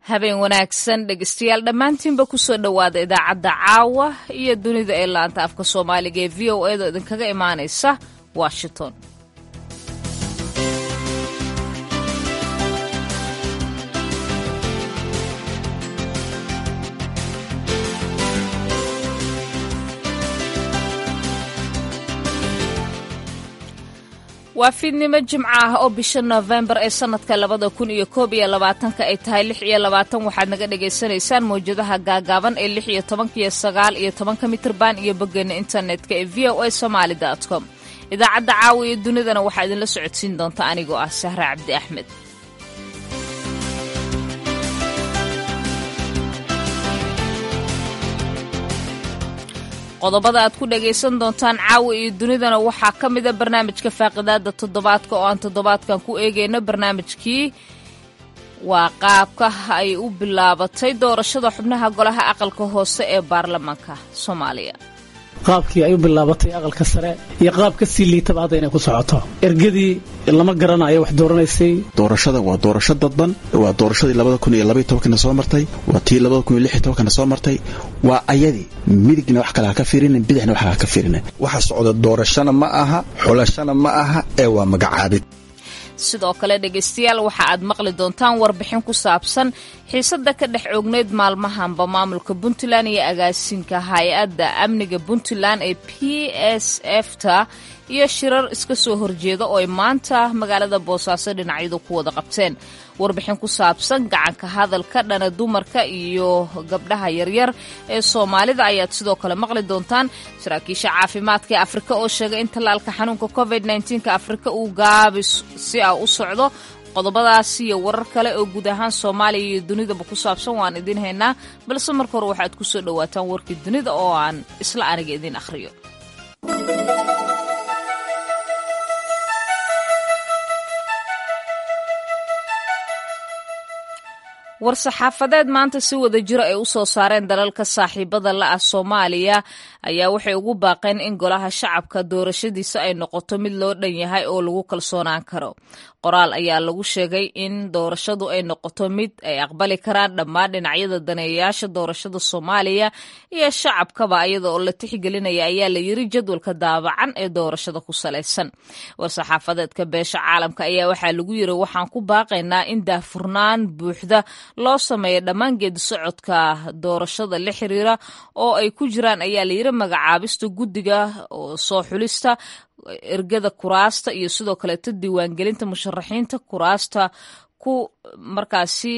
habeen wanaagsan dhegeystayaal dhammaantiinba kusoo dhowaada idaacadda caawa iyo dunida ee laanta afka soomaaliga ee v o edo idinkaga imaanaysa washington waa fiidnimo jimco ah oo bisha noofembar ee sanadka labada kun iyo koob iyo labaatanka ay tahay lix iyo labaatan waxaad naga dhagaysanaysaan mawjadaha gaagaaban ee lix iyo tobanka iyo sagaal iyo tobanka mitrban iyo boggeena internetka ee v o a somaali com idaacadda caawa iyo dunidana waxaa idinla socodsiin doonta anigoo ah sahre cabdi axmed qodobada aad ku dhagaysan doontaan caawa iyo dunidana waxaa ka mida barnaamijka faaqidaada toddobaadka oo aan toddobaadkan ku eegayno barnaamijkii waa qaabka ay u bilaabatay doorashada xubnaha golaha aqalka hoose ee baarlamaanka soomaaliya qaabkii ay u bilaabatay aqalka sare iyo qaab ka sii liitaba hadda inay ku socoto ergadii lama garanayo wax dooranaysay doorashada waa doorasho dadban waa doorashadii labada kun iyo labaiy tobankana soo martay waa tii labada kun iyo lix iyo tobankana soo martay waa ayadii midigna wax kale ha ka fiirinin bidixna wax ha ka fiirinin waxa socda doorashana ma aha xulashana ma aha ee waa magacaabid sidoo kale dhegaystayaal waxa aad maqli doontaan warbixin ku saabsan xiisadda ka dhex oogneyd maalmahanba maamulka puntland iyo agaasinka hay-adda amniga puntland ee p s f ta iyo shirar iska soo horjeeda oo ay maanta magaalada boosaaso dhinacyadu ku wada qabteen warbixin ku saabsan gacanka hadalka dhana dumarka iyo gabdhaha yaryar ee soomaalida ayaad sidoo kale maqli doontaan saraakiisha caafimaadka ee afrika oo sheegay in tallaalka xanuunka covid nka afrika uu gaabis si ah u socdo qodobadaasi iyo warar kale oo guud ahaan soomaaliya iyo dunidaba ku saabsan waan idiin haynaa balse marka hore waxaad ku soo dhowaataan warkii dunida oo aan isla aniga idiin akhriyo war-saxaafadeed maanta si wada jiro ay u soo saareen dalalka saaxiibada la ah soomaaliya ayaa waxay ugu baaqeen in golaha shacabka doorashadiisa ay noqoto mid loo dhan yahay oo lagu kalsoonaan karo qoraal ayaa lagu sheegay in doorashadu ay noqoto mid ay aqbali karaan dhammaan dhinacyada daneeyayaasha doorashada soomaaliya iyo shacabkaba iyada oo la tixgelinaya ayaa la yiri jadwalka daabacan ee doorashada ku salaysan war-saxaafadeedka beesha caalamka ayaa waxaa lagu yiri waxaan ku baaqaynaa in daahfurnaan buuxda loo sameeya dhammaan geedi socodka doorashada la xiriira oo ay ku jiraan ayaa la yiri magacaabista guddiga soo xulista ergada kuraasta iyo sidoo kaleeto diiwaangelinta musharaxiinta kuraasta ku markaasi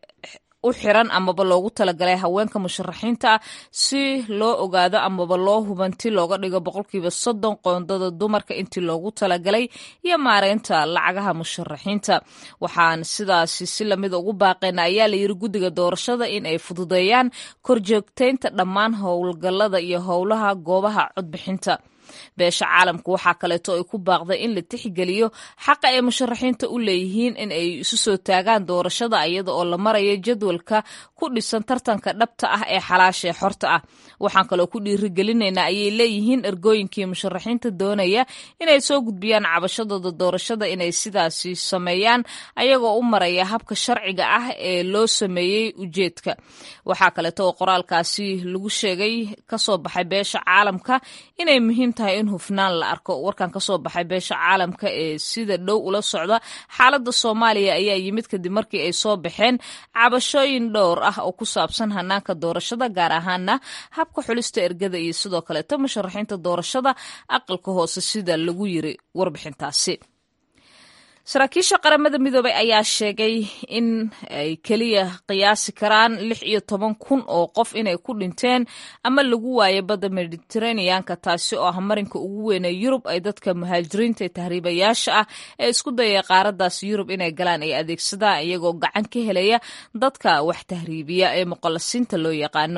u xiran amaba loogu talagalay haweenka musharaxiinta ah si loo ogaado amaba loo hubanti looga dhigo boqolkiiba soddon qoondada dumarka intii loogu talagalay iyo maareynta lacagaha musharaxiinta waxaan sidaasi si lamida ugu baaqeyna ayaa la yiri guddiga doorashada in ay fududeeyaan korjoogteynta dhammaan howlgallada iyo howlaha goobaha codbixinta beesha caalamku waxaa kaleeto ay ku baaqday in la tixgeliyo xaqa ay musharaxiinta u leeyihiin in ay isu soo taagaan doorashada iyada oo la marayo jadwalka ku dhisan tartanka dhabta ah ee xalaasha ee xorta ah waxaan kaloo ku dhiirigelinaynaa ayay leeyihiin ergooyinkii musharaxiinta doonaya inay soo gudbiyaan cabashadooda doorashada inay sidaasi sameeyaan ayagoo u maraya habka sharciga ah ee loo sameeyey ujeedka waxaa kaleeto oo qoraalkaasi lagu sheegay kasoo baxay beesha caalamka inay muhiim tahay in hufnaan la arko warkan kasoo baxay beesha caalamka ee sida dhow ula socda xaaladda soomaaliya ayaa yimid kadib markii ay soo baxeen cabashooyin dhowr ah oo ku saabsan hanaanka doorashada gaar ahaana habka xulista ergada iyo sidoo kaleeto musharaxiinta doorashada aqalka hoose sida lagu yiri warbixintaasi saraakiisha qaramada midoobay ayaa sheegay in ay keliya qiyaasi karaan lix iyo toban kun oo qof inay ku dhinteen ama lagu waayay badda mediteraneanka taasi oo ah marinka ugu weyn ee yurub ay dadka muhaajiriinta ee tahriibayaasha ah ee isku dayay qaaradaas yurub inay galaan ay adeegsadaan iyagoo gacan ka helaya dadka wax tahriibiya ee muqallasiinta loo yaqaano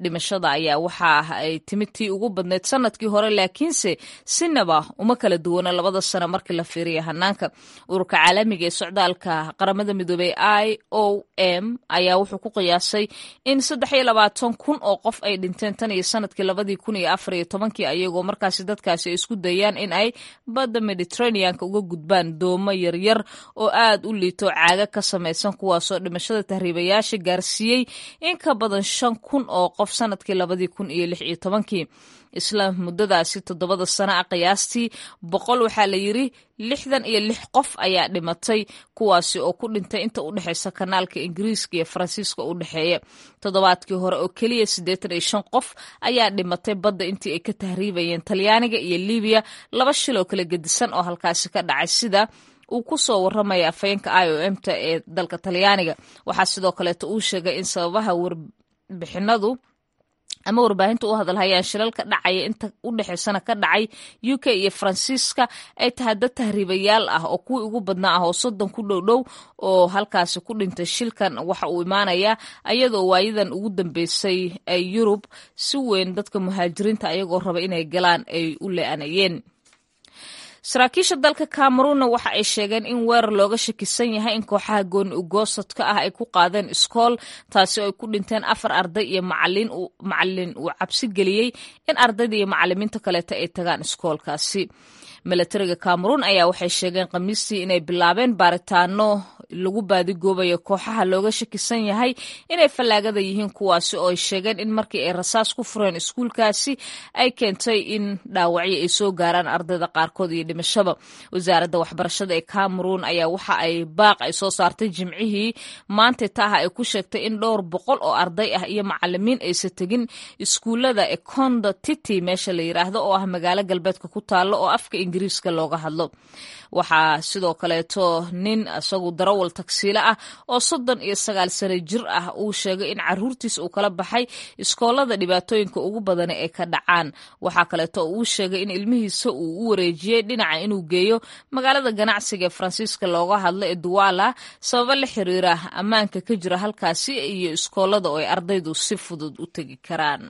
dhimashada ayaa waxa ay timid tii ugu badneyd sanadkii hore laakiinse sinaba uma kala duwana labada sano markii la fiiriya hanaanka ururka caalamiga ee socdaalka qaramada midoobey i o m ayaa wuxuu ku qiyaasay in saddex iyo labaatan kun oo qof ay dhinteen tan iyo sanadkii labadii kun iyo afar iyo tobankii ayagoo markaasi dadkaasi ay isku dayaan in ay badda mediteraneanka uga gudbaan doomo yaryar oo aad u liito caaga ka samaysan kuwaasoo dhimashada tahriibayaasha gaarsiiyey in ka badan shan kun oo qof sanadkii labadii kun iyo lix iyo tobankii isla muddadaasi toddobada sano ah qiyaastii boqol waxaa la yiri lixdan iyo lix qof ayaa dhimatay kuwaasi oo ku dhintay inta u dhexeysa kanaalka ingiriiska iyo faransiiska u dhexeeya toddobaadkii hore oo keliya siddeetan iyo shan qof ayaa dhimatay badda intii ay ka tahriibayeen talyaaniga iyo libiya laba shil oo kala gedisan oo halkaasi ka dhacay sida uu ku soo waramaya afhayeenka i o m ta ee dalka talyaaniga waxaa sidoo kaleeto uu sheegay in sababaha warbixinadu ama warbaahinta u hadalhayaan shilal ka dhacaya inta u dhexeysana ka dhacay u k iyo faransiiska ay tahay dad tahriibayaal ah oo kuwii ugu badnaa ah oo soddon ku dhow dhow oo halkaasi ku dhintay shilkan waxa uu imaanayaa ayadoo waayadan ugu dambeysay ay yurub si weyn dadka muhaajiriinta ayagoo raba inay galaan ay u le-anayeen saraakiisha dalka cameruunna waxa ay sheegeen in weerar looga shakisan yahay in kooxaha gooni ugoosadka ah ay ku qaadeen iskool taasi oo ay ku dhinteen afar arday iyo macalin uu cabsi geliyey in ardayda iyo macalimiinta kaleeta ay tagaan iskoolkaasi milatariga cameruun ayaa waxay sheegeen khamiistii inay bilaabeen baaritaano lagu baadigoobayo kooxaha looga shakisan yahay inay fallaagada yihiin kuwaasi oo ay sheegeen in markii ay rasaas ku fureen iskuulkaasi ay keentay in dhaawacyo ay soo gaaraan ardayda qaarkood iyo dhimashaba wasaaradda waxbarashada ee cameruun ayaa waxa ay baaq ay soo saartay jimcihii maanta taha ay ku sheegtay in dhowr boqol oo arday ah iyo macalimiin aysa tegin iskuullada econdo titi meesha la yiraahdo oo ah magaalo galbeedka ku taalo oo afka ingiriiska looga hadlo waxaa sidoo kaleeto nin isagu darawal tagsiile ah oo soddon iyo sagaal sano jir ah uu sheegay in caruurtiis uu kala baxay iskoolada dhibaatooyinka ugu badani ay ka dhacaan waxaa kaleeto uu sheegay in ilmihiisa uu u wareejiyey dhinaca inuu geeyo magaalada ganacsiga ee faransiiska looga hadlo ee duwala sababo la xiriira ammaanka ka jira halkaasi iyo iskoolada oo ay ardaydu si fudud u tegi karaan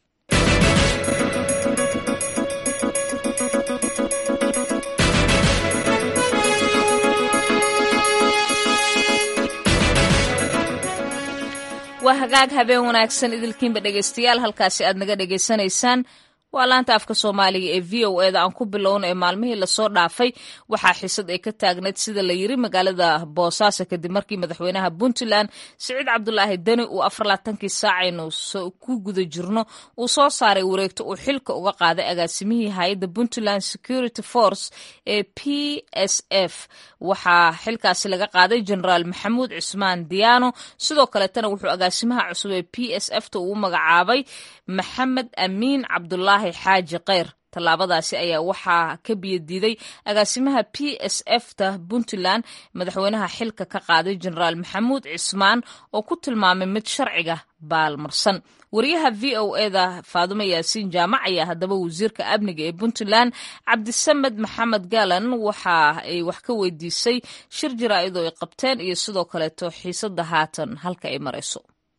waa hagaag habeen wanaagsan idilkiinba dhegeystayaal halkaasi aad naga dhegeysanaysaan waa laanta afka soomaaliga ee v o eda aan ku bilowna ee maalmihii lasoo dhaafay waxaa xisad ay ka taagnayd sida la yiri magaalada boosaaso kadib markii madaxweynaha puntland siciid cabdulaahi deni uu afarlaatankii saacaynu ku guda jirno uu soo saaray wareegto uu xilka uga qaaday agaasimihii hay-adda puntland security force ee p s f waxaa xilkaasi laga qaaday generaal maxamuud cismaan diyaano sidoo kaleetana wuxuu agaasimaha cusub ee p s f ta uu magacaabay maxamed amiin cabdulaahi xaaji keyr tallaabadaasi ayaa waxaa ka biyadiiday agaasimaha p s f ta puntland madaxweynaha xilka ka qaaday generaal maxamuud cismaan oo ku tilmaamay mid sharciga baalmarsan wariyaha v o eda faadumo yaasiin jaamac ayaa haddaba wasiirka amniga ee puntland cabdisamed maxamed galan waxa ay wax ka weydiisay shir jaraa'id oo ay qabteen iyo sidoo kaleeto xiisada haatan halka ay marayso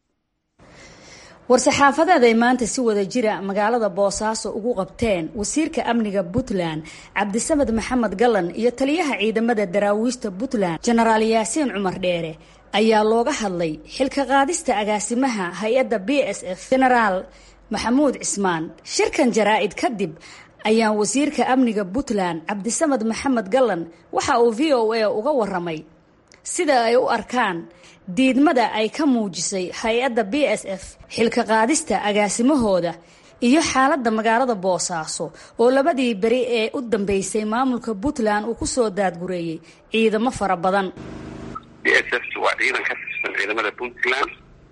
war-saxaafadeed ay maanta si wada jira magaalada boosaaso ugu qabteen wasiirka amniga puntland cabdisamed maxamed galan iyo taliyaha ciidamada daraawiishta puntland jenaraal yaasiin cumar dheere ayaa looga hadlay xilka qaadista agaasimaha hay-adda b s f jenaraal maxamuud cismaan shirkan jaraa-id kadib ayaa wasiirka amniga puntland cabdisamed maxamed galan waxa uu v o a uga waramay sida ay u arkaan diidmada ay ka muujisay hay-adda b s f xilka qaadista agaasimahooda iyo xaaladda magaalada boosaaso oo labadii beri ee u dambeysay maamulka puntland uu ku soo daadgureeyey ciidamo fara badan b s f waa ciidan ka tirsan ciidamada puntland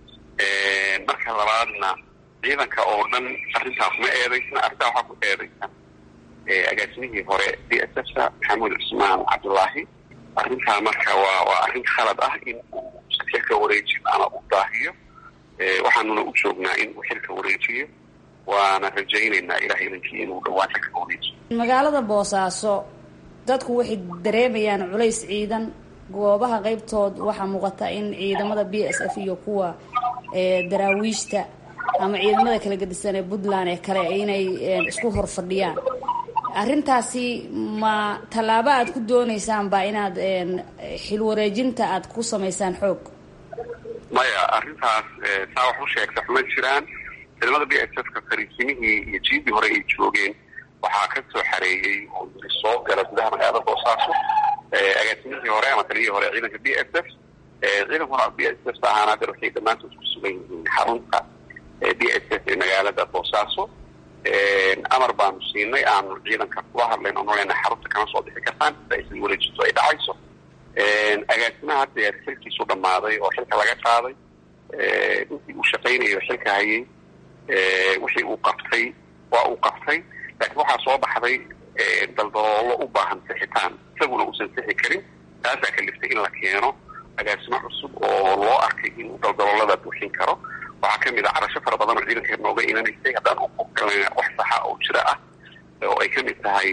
marka labaadna ciidanka oo dhan arrintaa kuma eedaysna arrintaa waxaa ku eedaysan agaasimihii hore b s f ta maxamuud cusmaan cabdulaahi arrintaa marka waa waa arrin khalad ah in uu xilka wareejiyo ama u daahiyo waxaanuna u joognaa in uu xilka wareejiyo waana rajaynaynaa ilahay idankii inuu dhawaan xilka wareejiyo magaalada boosaaso dadku waxay dareemayaan culays ciidan goobaha qeybtood waxaa muuqata in ciidamada b s f iyo kuwa daraawiishta ama ciidamada kala gedisan ee puntland ee kale inay isku hor fadhiyaan arrintaasi ma tallaabo aad ku dooneysaan ba inaad xilwareejinta aad ku samaysaan xoog maya arrintaas saa wax u sheegta xuma jiraan ciidamada b s f ka fariisimihii iyo jiidii hore ay joogeen waxaa ka soo xareeyey oo yiri soo gala gudaha magaalada boosaaso agaasimihii hore ama taliyihii hore ciidanka b s f ciidankuna b s f ahaan hadda waxay dhammaantood ku sugan yihiin xarunta b s f ee magaalada boosaaso amar baanu siinay aanu ciidanka kula hadlayn oo nolena xarunta kama soo bixi kartaan sida aysan wareejinto ay dhacayso agaasimaha hadda xilkiisu dhammaaday oo xilka laga qaaday intii uu shaqaynayo xilka hayay wixii uu qabtay waa uu qabtay laakiin waxaa soo baxday daldaloolo u baahan sixitaan isaguna uusan sixi karin taasaa kaliftay in la keeno agaasimo cusub oo loo arkay inuu daldaloolada buuxin karo waxaa kamid a carasho fara badan oo ciidanka nooga imanaysay haddaan uqogalana wax saxa oo jira ah oo ay kamid tahay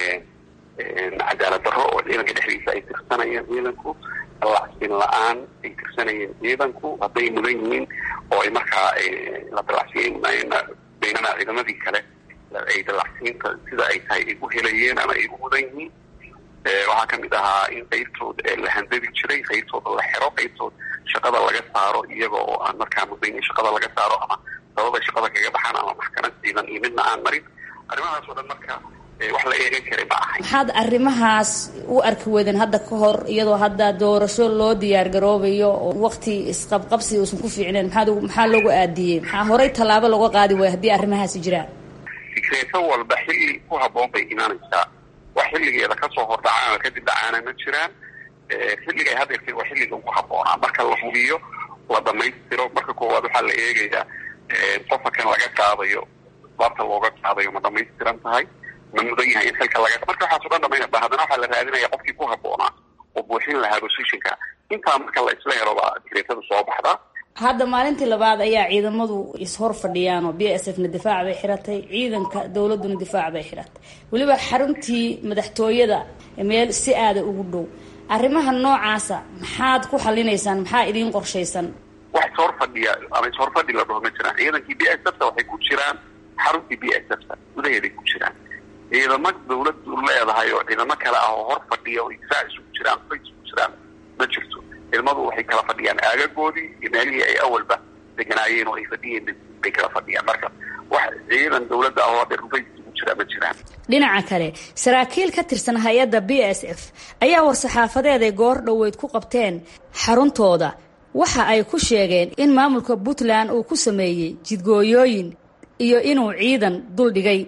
cadaalad darro oo ciidanka dhexdiisa ay tirsanayeen ciidanku dalacsiin la-aan ay tirsanayeen ciidanku hadday mudan yihiin oo ay markaa la dalacsiin baynana ciidamadii kale ay dalacsiinta sida ay tahay ay u helayeen ama ay u mudan yihiin waxaa kamid ahaa in qaybtood la handadi jiray qaybtooda la xero qaybtood shaqada laga saaro iyaga oo aan markaa mudayn shaqada laga saaro ama sababay shaqada kaga baxaan ama maxkamad ciidan iyo midna aan marin arrimahaas oo dhan marka wax la eegan karay ma ahay maxaad arrimahaas u arki weydeen hadda ka hor iyadoo hadda doorasho loo diyaar garoobayo oo waqti isqabqabsi uusan ku fiicneen maxaad maxaa loogu aadiyey maxaa horey tallaabo looga qaadi waaya haddii arrimahaasi jiraan fikreeto walba xilli ku habboon bay imaanaysaa wax xilligeeda kasoo hordhacaan oo kadib dhacaana ma jiraan xilliga ay hadeertay waa xilliga ugu habboonaa marka la hubiyo la dhamaystiro marka koowaad waxaa la eegayaa qofka kan laga qaadayo baabta looga qaadayo ma dhamaystiran tahay ma mudan yahay in xilka laga marka waxaaso dhan dhamaynaba haddana waxaa la raadinaya qofkii ku habboonaa oo buuxin lahaa positionka intaa marka la isla helo baa fikreetada soo baxdaa hadda maalintii labaad ayaa ciidamadu ishor fadhiyaan oo b s f na difaac bay xiratay ciidanka dowladuna difaac bay xiratay weliba xaruntii madaxtooyada meel si aada ugu dhow arrimaha noocaasa maxaad ku xalinaysaan maxaa idiin qorshaysan wax ishor fadhiya ama ishor fadhi la dhaho ma jiraan ciidankii b s f ta waxay ku jiraan xaruntii b s f ta gudaheeday ku jiraan ciidamo dawladu leedahay oo ciidamo kale ah oo hor fadhiya oo difaac isugu jiraan fay isugu jiraan ma jirto ciidamadu waxay kala fadhiyaan aagagoodii iyo meelihii ay awalba deganaayeen oo ay fadhiyeen bay kala fadhiyaan marka wax ciidan dawladda ah oo hadda rufay isugu jira ma jiraan dhinaca kale saraakiil ka tirsan hay-adda b s f ayaa war-saxaafadeed ay goor dhoweyd ku qabteen xaruntooda waxa ay ku sheegeen in maamulka puntland uu ku sameeyey jidgooyooyin iyo inuu ciidan dul dhigay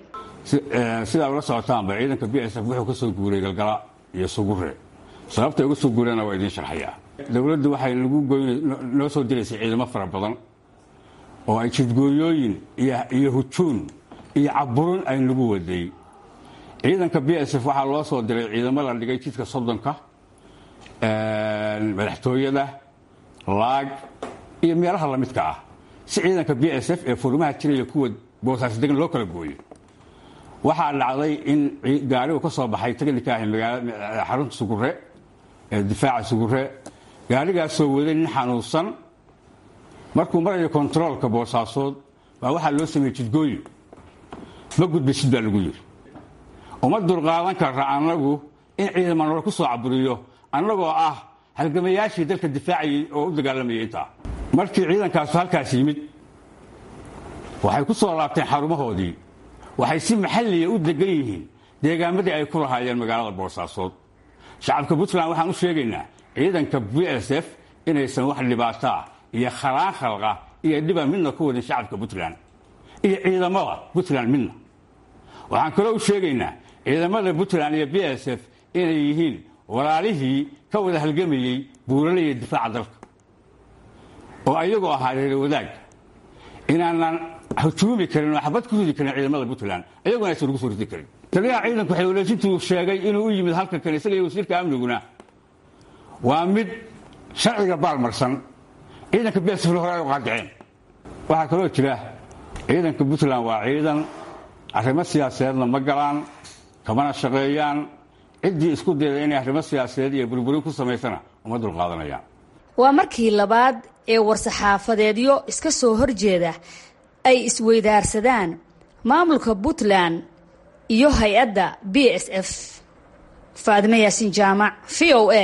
sidaa ula socotaanba ciidanka b s f wuxuu ka soo guuray galgala iyo sugure sababta uga soo guurana waa idiin sharxayaa dowladdu waxay nagu noo soo diraysay ciidamo fara badan oo ay jidgooyooyin iyo hujuun iyo caburin ay nagu waday ciidanka b s f waxaa loo soo diray ciidamo la dhigay jidka soddonka madaxtooyada laag iyo meelaha lamidka ah si ciidanka b s f ee furimaha jiraya kuwa boosaas degan loo kala gooyo waxaa dhacday in gaarigu ka soo baxay tagnika ahi magaala xarunta sugure ee difaaca sugure gaarigaasoo waday nin xanuunsan markuu marayo kontaroolka boosaasood baa waxaa loo sameeyey jidgooyin ma gudbaysid baa lagu yidhi uma dulqaadan karra annagu in ciidama nolo ku soo caburiyo annagoo ah halgamayaashii dalka difaacayay oo u dagaalamayay intaa markii ciidankaasu halkaas yimid waxay ku soo laabteen xarumahoodii waxay si maxalliya u degan yihiin deegaamadii ay ku lahaayeen magaalada boosaasood shacabka puntland waxaan u sheegaynaa ciidanka b s f inaysan wax dhibaataa iyo khalaan khalqa iyo dhiba midna ku wadin shacabka puntland iyo ciidamada puntland midna waxaan kaloo u sheegaynaa ciidamada puntland iyo b s f inay yihiin walaalihii ka wada halgamayey buuralaya difaaca dalka oo ayagoo ahaa reer wadaag inaanan hujuumi karin oo xabad ku ridi karin ciidamada puntland ayaguna aysan ugu soo ridi karin taliyaha ciidanku xeelwaleejintuu sheegay inuu u yimid halkan kan isaga iyo wasiirka amniguna waa mid sharciga baalmarsan ciidanka bsfl hore ay u qaadiceen waxaa kaloo jira ciidanka puntland waa ciidan arrimo siyaasadeedna ma galaan kamana shaqeeyaan ciddii isku dayda inay arrimo siyaasadeed iyo burburin ku samaysana uma dulqaadanayaan waa markii labaad ee war-saxaafadeedyo iska soo horjeeda ay isweydaarsadaan maamulka puntland iyo hay-adda b s f faadime yaasiin jaamac v o a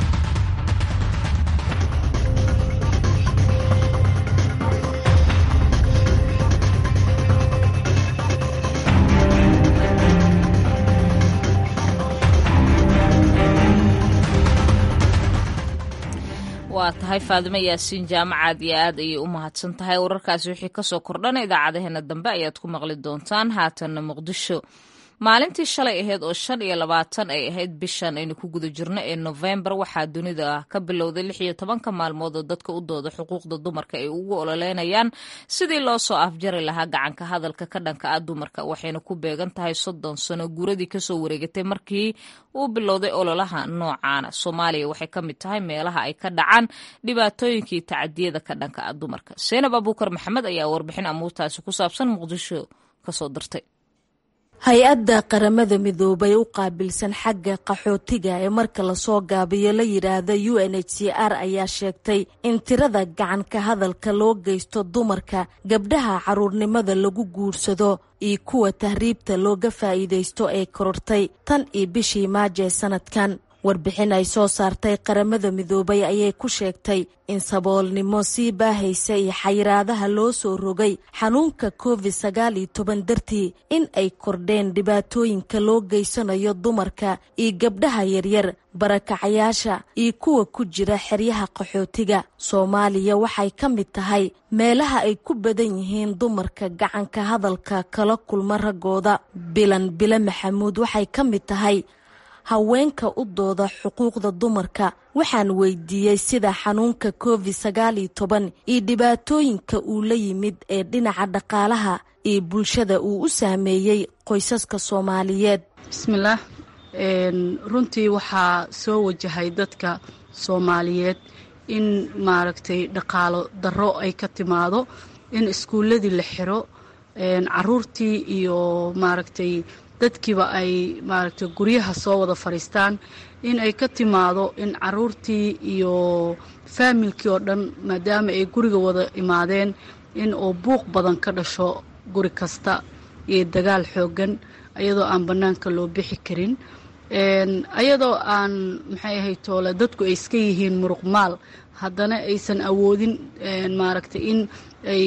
waa tahay faadimo yaasiin jaamacaad iyo aad ayay u mahadsan tahay wararkaasi wixii kasoo kordhana idaacadaheena dambe ayaad ku maqli doontaan haatanna muqdisho maalintii shalay ahayd oo shan iyo labaatan ay ahayd bishan aynu ku guda jirno ee nofembar waxaa dunida ka bilowday lix iyo tobanka maalmood oo dadka u dooda xuquuqda dumarka ay ugu ololeynayaan sidii loo soo afjari lahaa gacanka hadalka ka dhanka ah dumarka waxayna ku beegan tahay soddon sano guuradii kasoo wareegatay markii uu bilowday ololaha noocaana soomaaliya waxay ka mid tahay meelaha ay ka dhacaan dhibaatooyinkii tacadiyada ka dhanka ah dumarka seenab abuukar maxamed ayaa warbixin amuurtaasi ku saabsan muqdisho kasoo dirtay hay-adda qaramada midoobay u qaabilsan xagga qaxootiga ee marka lasoo gaabiyo la yidhaahda u n h c r ayaa sheegtay in tirada gacanka hadalka loo geysto dumarka gabdhaha caruurnimada lagu guursado iyo kuwa tahriibta looga faa'iidaysto ee korortay tan iyo bishii maajo ee sanadkan warbixin ay soo saartay qaramada midoobay ayay ku sheegtay in saboolnimo sii baahaysa iyo xayiraadaha loo soo rogay xanuunka covid sagaal iyo toban dartii in ay kordheen dhibaatooyinka loo geysanayo dumarka iyo gabdhaha yaryar barakacayaasha iyo kuwa ku jira xeryaha qaxootiga soomaaliya waxay ka mid tahay meelaha ay ku badan yihiin dumarka gacanka hadalka kala kulma raggooda bilan bile maxamuud waxay ka mid tahay haweenka u dooda xuquuqda dumarka waxaan weydiiyey sida xanuunka covid sagaal iyo toban iyo dhibaatooyinka uu la yimid ee dhinaca dhaqaalaha iyo bulshada uu u saameeyey qoysaska soomaaliyeed bismillaah runtii waxaa soo wajahay dadka soomaaliyeed in maaragtay dhaqaalo darro ay ka timaado in iskuulladii la xiro caruurtii iyo maaragtay dadkiiba ay maaragtay guryaha soo wada fadhiistaan in ay ka timaado in caruurtii iyo faamilkii oo dhan maadaama ay guriga wada imaadeen in uu buuq badan ka dhasho guri kasta iyo dagaal xooggan ayadoo aan bannaanka loo bixi karin ayadoo aan maxay ahay toole dadku ay iska yihiin muruq maal haddana aysan awoodin maaragtay in ay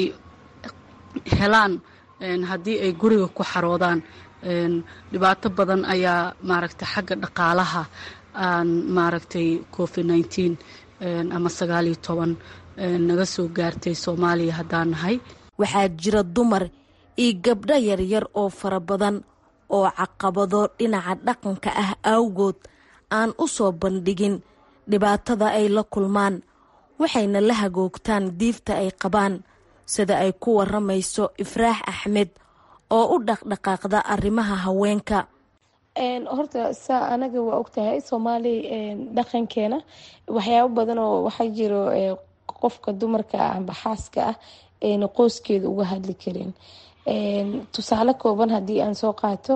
helaan haddii ay guriga ku xaroodaan dhibaato badan ayaa maaragtay xagga dhaqaalaha aan maaragtay covid nineteen ama sagaal iyo toban naga soo gaartay soomaaliya haddaan nahay waxaa jira dumar iyo gabdho yaryar oo fara badan oo caqabado dhinaca dhaqanka ah awgood aan u soo bandhigin dhibaatada ay la kulmaan waxayna la hagoogtaan diifta ay qabaan sida ay ku waramayso ifraax axmed oo u dhaqdhaqaaqda arrimaha haweenka horta saa anaga waa ogtahay soomaali dhaqankeena waxyaabo badan oo waxaa jiro qofka dumarka ah amba xaaska ah ayna qoyskeeda uga hadli karin tusaale kooban haddii aan soo qaato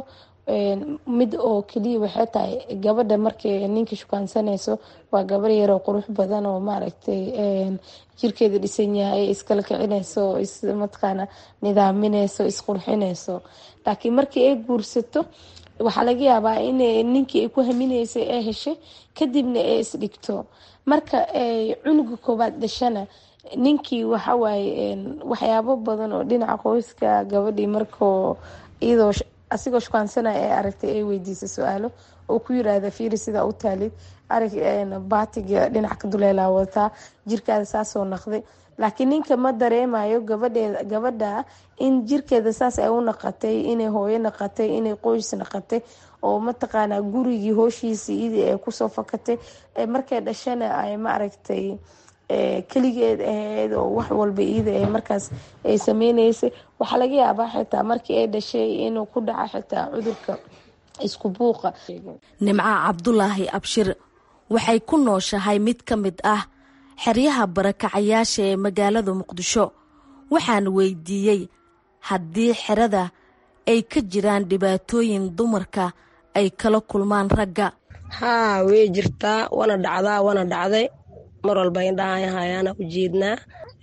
mid oo keliya waxay tahay gabadha markay ninka shukaansanayso waa gabar yaroo qurux badan oo maaragtay jirkeeda dhisan yahay iskala kicinayso mataqaana nidaaminayso isqurxinayso laakiin markii ay guursato waxaa laga yaabaa in ninkii ay ku haminaysay ee heshay kadibna ay isdhigto marka cunuga koobaad dhashana ninkii waxawaaye waxyaabo badan oo dhinaca qoyska gabadhii markoo iyadoo asigoo shukaansanaya ee aragtay ay weydiisa su-aalo oo ku yiraahda fiiri sidaa u taalid arag baatiga dhinac ka duleelaa wataa jirkaada saasoo naqday laakiin ninka ma dareemayo gabadheeda gabadha in jirkeeda saas ay u naqatay inay hooyo naqatay inay qoys naqatay oo mataqaanaa gurigii hooshiisa iyadii ay kusoo fakatay markay dhashana ay ma aragtay keligeed ahayd oo wax walba iyada ee markaas ay sameyneysay waxaa laga yaabaa xitaa markii ay dhashay inuu ku dhaco xitaa cudurka isku buuqa nimco cabdulaahi abshir waxay ku nooshahay mid ka mid ah xeryaha barakacayaasha ee magaalada muqdisho waxaan weydiiyey haddii xerada ay ka jiraan dhibaatooyin dumarka ay kala kulmaan ragga haa way jirtaa wana dhacdaa wana dhacday mar walba indhahayahayaana ujeednaa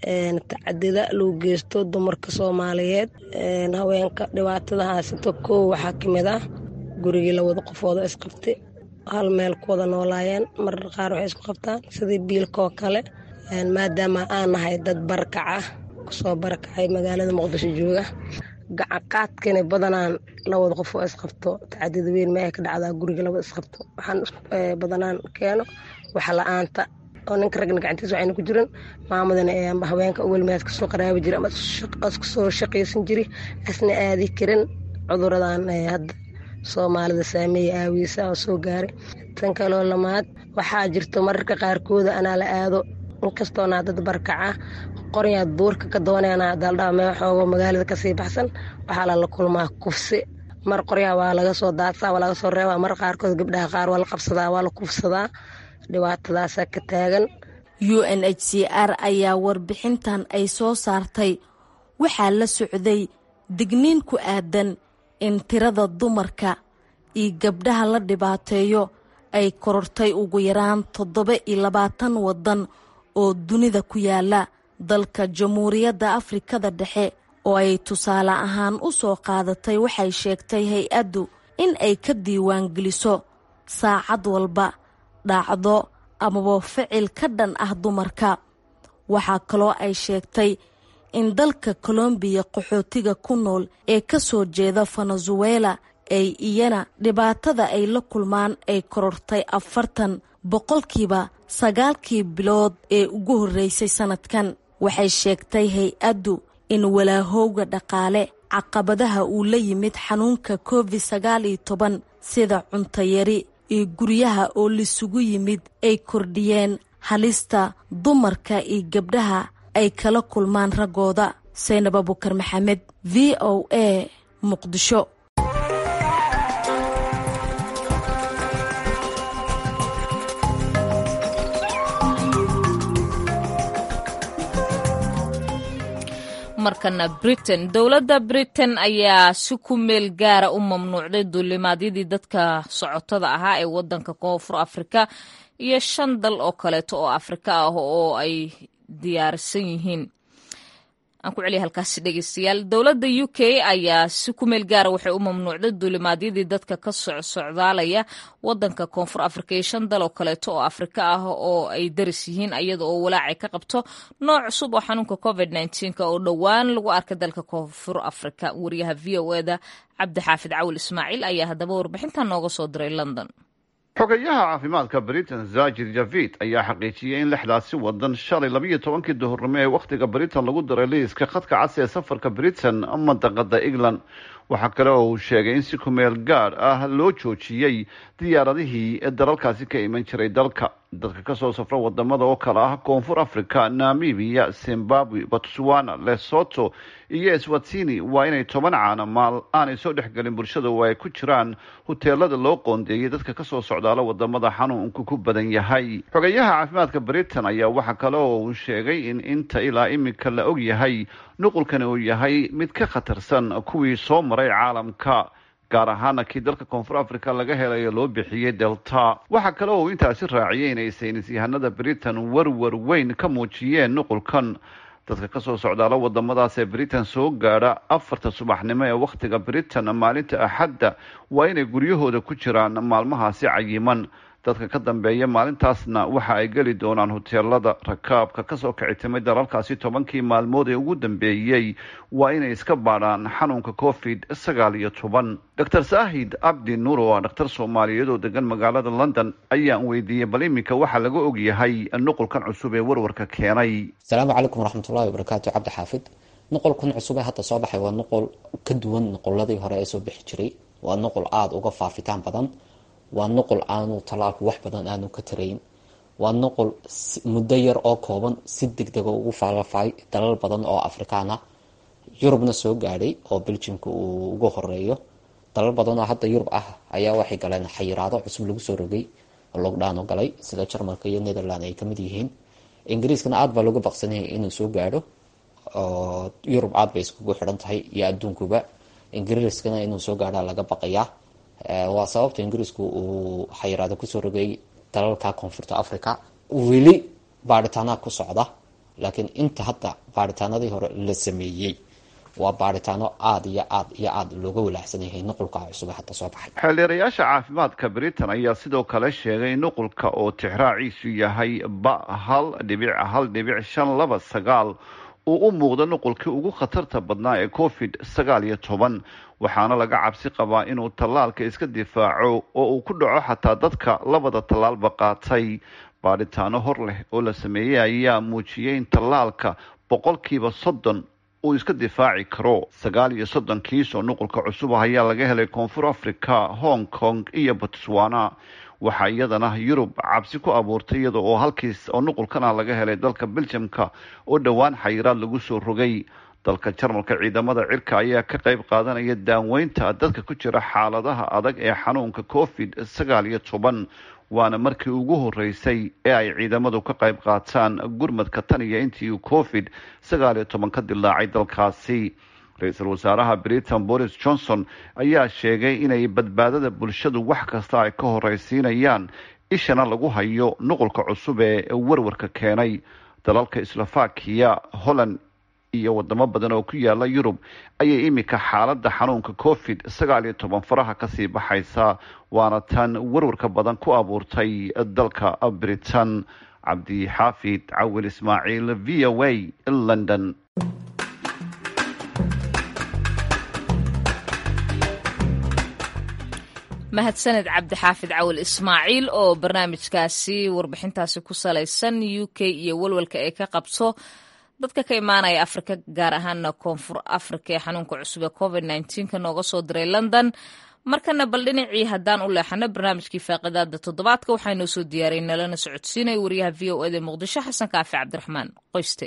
tacadida loo geysto dumarka soomaaliyeed haweenka dhibaatada haysata koow waxaa kamid ah gurigii lawada qofooda isqabtay hal meel ku wada noolaayeen marar qaar waxay isku qabtaan sidii biilkaoo kale maadaama aan nahay dad barakac ah kusoo barakacay magaalada muqdisho jooga gacanqaadkana badanaan lawada qof oo isqabto tacadida weyn ma ay ka dhacdaa guriga labada isqabto waxaan badanaan keeno waxa la-aanta oo ninka ragna gacantiisa waxayna ku jiran maamadana amba haweenka welmeed kasoo qaraabi jira ama kasoo shaqaysan jiri asna aadi karin cuduradan hadda soomaalida saameeya aawiisa oo soo gaaray tan kaloo lamaad waxaa jirto mararka qaarkooda anaa la aado inkastoonaa dad barkaca qoryaa duurka ka doonayana daldhaa mee xoogo magaalada kasii baxsan waxaa lala kulmaa kufsi mar qoryaa waa laga soo daadsaa waa laga soo reebaa mar qaarkood gabdhaha qaar waa la qabsadaa waa la kufsadaa dhibaatadaasa ka taagan u n h c r ayaa warbixintan ay soo saartay waxaa la socday digniin ku aadan in tirada dumarka iyo gabdhaha la dhibaateeyo ay korortay ugu yaraan toddoba iyo labaatan waddan oo dunida ku yaala dalka jamhuuriyadda afrikada dhexe oo ay tusaale ahaan u soo qaadatay waxay sheegtay hay-addu in ay ka diiwaangeliso saacad walba dhacdo amaba ficil ka dhan ah dumarka waxaa kaloo ay sheegtay in dalka kolombiya qaxootiga ku nool ee ka soo jeeda venezuela ay iyana dhibaatada ay la kulmaan ay korortay afartan boqolkiiba sagaalkii bilood ee ugu horreysay sannadkan waxay sheegtay hay-addu in walaahowga dhaqaale caqabadaha uu la yimid xanuunka covid sagaal iyo toban sida cuntayari iyo guryaha oo lisugu yimid ay kordhiyeen halista dumarka iyo gabdhaha ay kala kulmaan raggooda saynab abukar maxamed v o a muqdisho markana britain dowladda britain ayaa si ku meel gaara u mamnuucday duulimaadyadii dadka socotada ahaa ee wadanka koonfur afrika iyo shan dal oo kaleeto oo afrika ah oo ay diyaarsan yihiin aan ku celiya halkaasi dhegeystayaal dowladda u k ayaa si ku meel gaara waxay u mamnuucday duulimaadyadii dadka ka socsocdaalaya wadanka koonfur afrika iyo shan dal oo kaleeto oo afrika ah oo ay daris yihiin iyada oo walaacay ka qabto nooc cusub oo xanuunka covid nneteen-ka oo dhowaan lagu arkay dalka koonfur afrika wariyaha v o eda cabdixaafid cawil ismaaciil ayaa haddaba warbixintan nooga soo diray london xogayaha caafimaadka britain zajir javid ayaa xaqiijiyey in lixdaasi wadan shalay labiyo tobankii duhurnimo ee wakhtiga britain lagu daray liiska khadka cas ee safarka britain mandaqada england waxaa kale oo uu sheegay in si kumeel gaadh ah loo joojiyey diyaaradihii ee dalalkaasi ka iman jiray dalka dadka kasoo safra wadamada oo kale ah koonfur africa namibia zimbabwe botswana lesoto iyo eswatini waa inay toban caana maal aanay soo dhexgelin bulshada oo ay ku jiraan huteelada loo qoondeeyay dadka kasoo socdaala wadamada xanuunku ku badan yahay xogayaha caafimaadka britain ayaa waxaa kale oo uu sheegay in inta ilaa imika la og yahay nuqulkani uu yahay mid ka khatarsan kuwii soo maray caalamka gaar ahaana kii dalka koonfur africa laga helayo loo bixiyey delta waxaa kale oo uu intaasi raaciyey inay saynis yahanada britain warwar weyn ka muujiyeen nuqulkan dadka kasoo socdaala wadamadaas ee britain soo gaadha afarta subaxnimo ee wakhtiga britain maalinta axadda waa inay guryahooda ku jiraan maalmahaasi cayiman dadka ka dambeeya maalintaasna waxa ay geli doonaan huteelada rakaabka kasoo kicitimay dalalkaasi tobankii maalmood ee ugu dambeeyey waa inay iska baadhaan xanuunka covid sagaal iyo toban doctor saahid abdi nuur oo ah dhakhtar soomaaliyeed oo degan magaalada london ayaan weydiiyey bal iminka waxaa laga ogyahay nuqulkan cusub ee warwarka keenay asalaamu calaykum waraxmatullahi wabarakaatu cabdi xaafid nuqulkan cusub ee hadda soo baxay waa nuqul ka duwan nuquladii hore ee soo bixi jiray waa nuqul aada uga faafitaan badan waa nuqul aanu talaalku wax badan aanu ka tarayn waa nuqul muddo yar oo kooban si degdega ugu faafay dalal badan oo afrikaan ah yurubna soo gaadhay oo beljimka uu ugu horeeyo dalal badan oo hadda yurub ah ayaa waxay galeen xayiraado cusub lagu soo rogay oo lockdown u galay sida jarmalka iyo netherland ay kamid yihiin ingiriiskana aada baa looga baqsanayay inuu soo gaadho oo yurub aada bay iskugu xidhan tahay iyo adduunkuba ingiriiskana inuu soo gaadha laga baqayaa waa sababta ingiriisku uu xayiraado kusoo rogay dalalka koonfurta africa weli baaritaanaa ku socda laakiin inta hadda baaritaanadii hore la sameeyey waa baaritaano aada iyo aad iyo aada looga walaacsan yahay nuqulka cusub ee hadda soo baxay xeeldeerayaasha caafimaadka britain ayaa sidoo kale sheegay nuqulka oo tixraaciisu yahay ba hal dhibic hal dhibic shan laba sagaal uu u muuqdo nuqulkii ugu khatarta badnaa ee covid sagaal iyo toban waxaana laga cabsi qabaa inuu tallaalka iska difaaco oo uu ku dhaco xataa dadka labada tallaalba qaatay baadhitaano hor leh oo la sameeyey ayaa muujiyey in tallaalka boqolkiiba soddon uu iska difaaci karo sagaal iyo soddon kiis oo nuqulka cusub ah ayaa laga helay koonfur africa hong kong iyo botswana waxaa iyadana yurub cabsi ku abuurtay iyada oo halkiis oo nuqulkan ah laga helay dalka beljamka oo dhowaan xayiraad lagu soo rogay dalka jarmalka ciidamada cirka ayaa ka qayb qaadanaya daaweynta dadka ku jira xaaladaha adag ee xanuunka covid sagaal iyo toban waana markii ugu horeysay ee ay ciidamadu ka qayb qaataan gurmadka tan iyo intii uu covid sagaal iyo toban ka dilaacay dalkaasi ra-iisul wasaaraha britain boris johnson ayaa sheegay inay badbaadada bulshadu wax kasta ay ka horeysiinayaan ishana lagu hayo nuqulka cusub ee warwarka keenay dalalka slovakia holland iyo wadamo badan oo ku yaala yurub ayay iminka xaaladda xanuunka covid sagaal iyo toban faraha kasii baxaysa waana tan warwarka badan ku abuurtay dalka britain cabdi xaafid cawil ismaaciil v o a london mahadsaned cabdixaafid cawil ismaaciil oo barnaamijkaasi warbixintaasi ku salaysan u k iyo walwalka ay ka qabso dadka ka imaanaya afrika gaar ahaana koonfur afrika ee xanuunka cusub ee covid ka nooga soo diray london markana bal dhinacii haddaan u leexano barnaamijkii faaqidaada toddobaadka waxaa noo soo diyaaray nalana socodsiinaya wariyaha v o eda muqdisho xasan kaafi cabdiraxmaan qoyste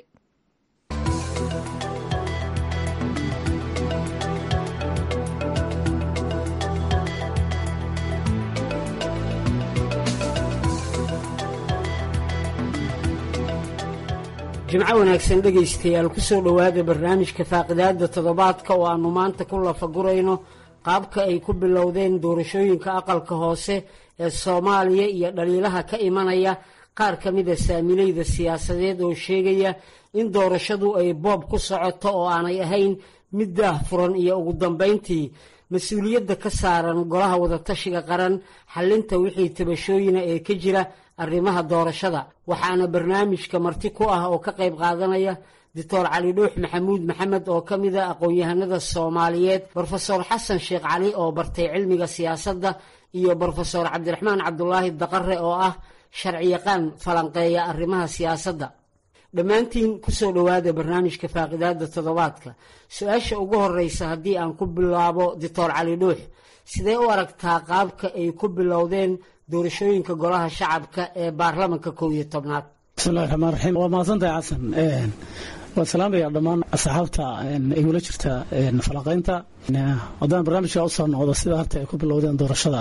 jimco wanaagsan dhegaystayaal ku soo dhowaada barnaamijka faaqidaada toddobaadka oo aannu maanta ku lafagurayno qaabka ay ku bilowdeen doorashooyinka aqalka hoose ee soomaaliya iyo dhaliilaha ka imanaya qaar ka mida saamilayda siyaasadeed oo sheegaya in doorashadu ay boob ku socoto oo aanay ahayn mid daah furan iyo ugu dambayntii mas-uuliyadda ka saaran golaha wadatashiga qaran xallinta wixii tabashooyina ee ka jira arrimaha doorashada waxaana barnaamijka marti ku ah oo ka qayb qaadanaya doctor cali dhuux maxamuud maxamed oo ka mida aqoon-yahanada soomaaliyeed brofesor xasan sheekh cali oo bartay cilmiga siyaasadda iyo brofesor cabdiraxmaan cabdulaahi daqare oo ah sharciyaqaan falanqeeya arrimaha siyaasadda dhammaantiin kusoo dhowaada barnaamijka faaqidaada toddobaadka su-aasha ugu horeysa haddii aan ku bilaabo doctor cali dhuux sidee u aragtaa qaabka ay ku bilowdeen doorashooyinka golaha shacabka ee baarlamanka kow iyo tobnaad bismillahi raxmaan raxiim waa mahadsantahay xasan waan salaamaya dhammaan asxaabta ay wala jirta falanqaynta haddaan barnaamijka usoo noqdo sida harta ay ku bilowdeen doorashada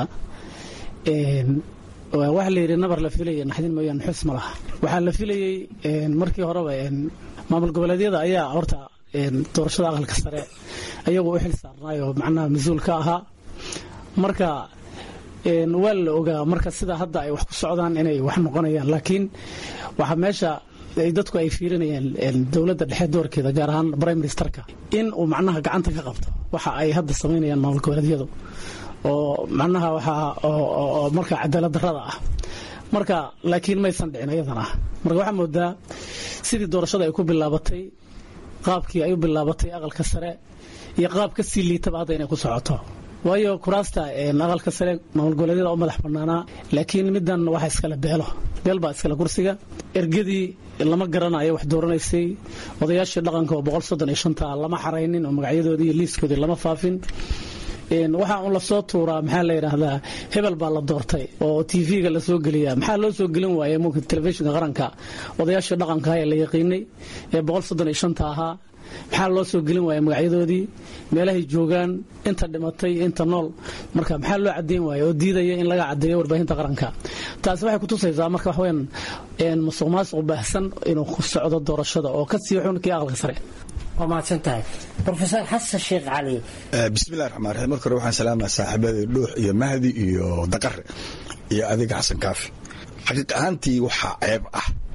waxaa la yidhi nabar la filaya naxdin mooyaan xus ma laha waxaa la filayey markii horeba maamul goboleedyada ayaa horta doorashada aqalka sare ayagu u xil saarnaayoo macnaha mas-uul ka ahaa marka waa la ogaa marka sida hadda ay wax ku socdaan inay wax noqonayaan laakiin waxaa meesha dadku ay fiirinayaan dowladda dhexe doorkeeda gaar ahaan prime ministerka in uu macnaha gacanta ka qabto waxa ay hadda samaynayaan maamul goboleedyadu oo macnaha waxaa oo marka cadaalad darrada ah marka laakiin maysan dhicin iyadana marka waxaa moodaa sidii doorashada ay ku bilaabatay qaabkii ay u bilaabatay aqalka sare iyo qaab ka sii liitaba hadda inay ku socoto waayo kuraasta aqalka sare maamul goboleedyada u madax banaanaa laakiin midan waxa iskale beelo beel baa iskale kursiga ergadii lama garanayo wax dooranaysay odayaashii dhaqanka oo boqol soddon iyo shanta lama xaraynin oo magacyadoodii iyo liiskoodii lama faafin waxaa un lasoo tuuraa maxaa la yidhaahdaa hebel baa la doortay oo tv-ga lasoo geliyaa maxaa loo soo gelin waaya mumka telefishinka qaranka odayaashii dhaqanka ee la yaqiinay ee boqol soddon iyo shanta ahaa maxaa loo soo gelin waaya magacyadoodii meelahay joogaan inta dhimatay inta nool marka maxaa loo cadeyn waaya oo diidaya in laga cadeeyo warbaahinta qaranka taasi waxay kutusaysaa marka waxweyaan musuq maasuq baahsan inuu ku socdo doorashada oo ka sii xun kii aqalka sare waa mahadsan tahay brofesor xasan sheekh cali bismillahi raxmaan raxiim marka hore waxaan salaamaya saaxiibadii dhuux iyo mahdi iyo daqare iyo adiga xasan kaafi xaqiiq ahaantii waxaa ceeb ah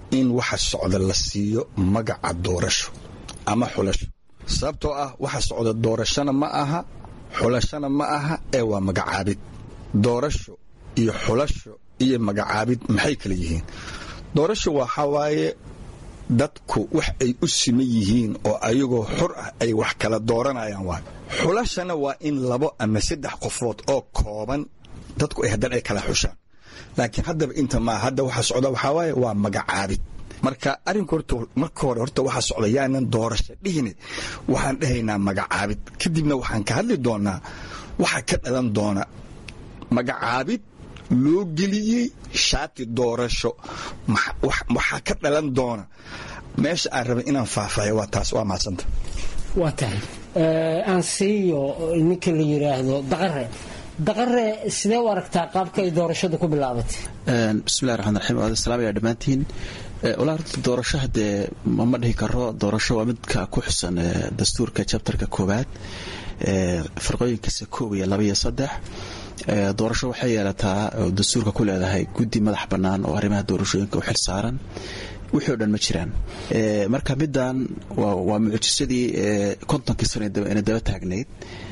in waxa socda la siiyo magaca doorasho ama xulasho sababtoo ah waxa socda doorashona ma aha xulashona ma aha ee waa magacaabid doorasho iyo xulasho iyo magacaabid maxay kala yihiin doorasho waxaa waaye dadku wax ay u siman yihiin oo ayagoo xur ah ay wax kala dooranayaan waay xulashana waa in labo ama saddex qofood oo kooban dadku ay haddana ay kala xushaan laakiin haddaba inta maa hadda waxa socda waxaa waaye waa magacaabid marka arrinka horta marka hore horta waxa socda yaanan doorasho dhihine waxaan dhahaynaa magacaabid kadibna waxaan ka hadli doonaa waxa ka dhalan doona magacaabid loo geliyey shaati doorasho waxaa ka dhalan doona meesha aan rabay inaan faahfaahiyo waa taas waa mahadsanta waa tahay aan siiyo ninka la yidhaahdo daqare daqare sidee u aragtaa qaabka ay doorashadu ku bilaabatay bismillahi raxmaan raxiim waad salaamaya dhammaantiin walaa horta doorasho haddee ma dhihi karo doorasho waa midka ku xusan dastuurka jabtarka koowaad farqooyinkiisa koob iyo laba iyo saddex doorasho waxay yeelataa oo dastuurka ku leedahay guddi madax bannaan oo arrimaha doorashooyinka u xil saaran wixii o dhan ma jiraan marka middan waa mucjisadii kontonkii sano ina daba taagnayd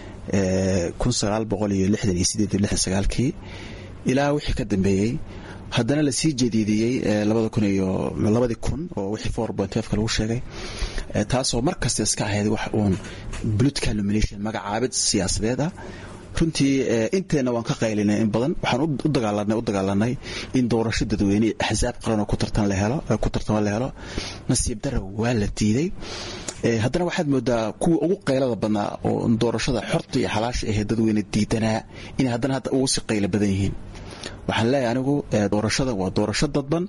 kun sagaal boqol iyo lixdan iyo sideed iyo lixdan sagaalkii ilaa wixii ka dambeeyey haddana lasii jadiidiyey labada kun iyo labadii kun oo wixii four point fiveka lagu sheegay taasoo mar kasta iska ahayd wax uun political nomination magacaabid siyaasadeed ah runtii inteenna waan ka qaylinay in badan waxaan u dagaalanay u dagaalanay in doorasho dadweyne axsaab qaran oo ku tartan la helo ku tartamo la helo nasiib dara waa la diiday haddana waxaad moodaa kuwa ugu qaylada badnaa oo doorashada xorta iyo xalaasha ahee dadweyne diidanaa inay haddana hadda ugu si qaylo badan yihiin waxaan leeyahay anigu doorashada waa doorasho dadban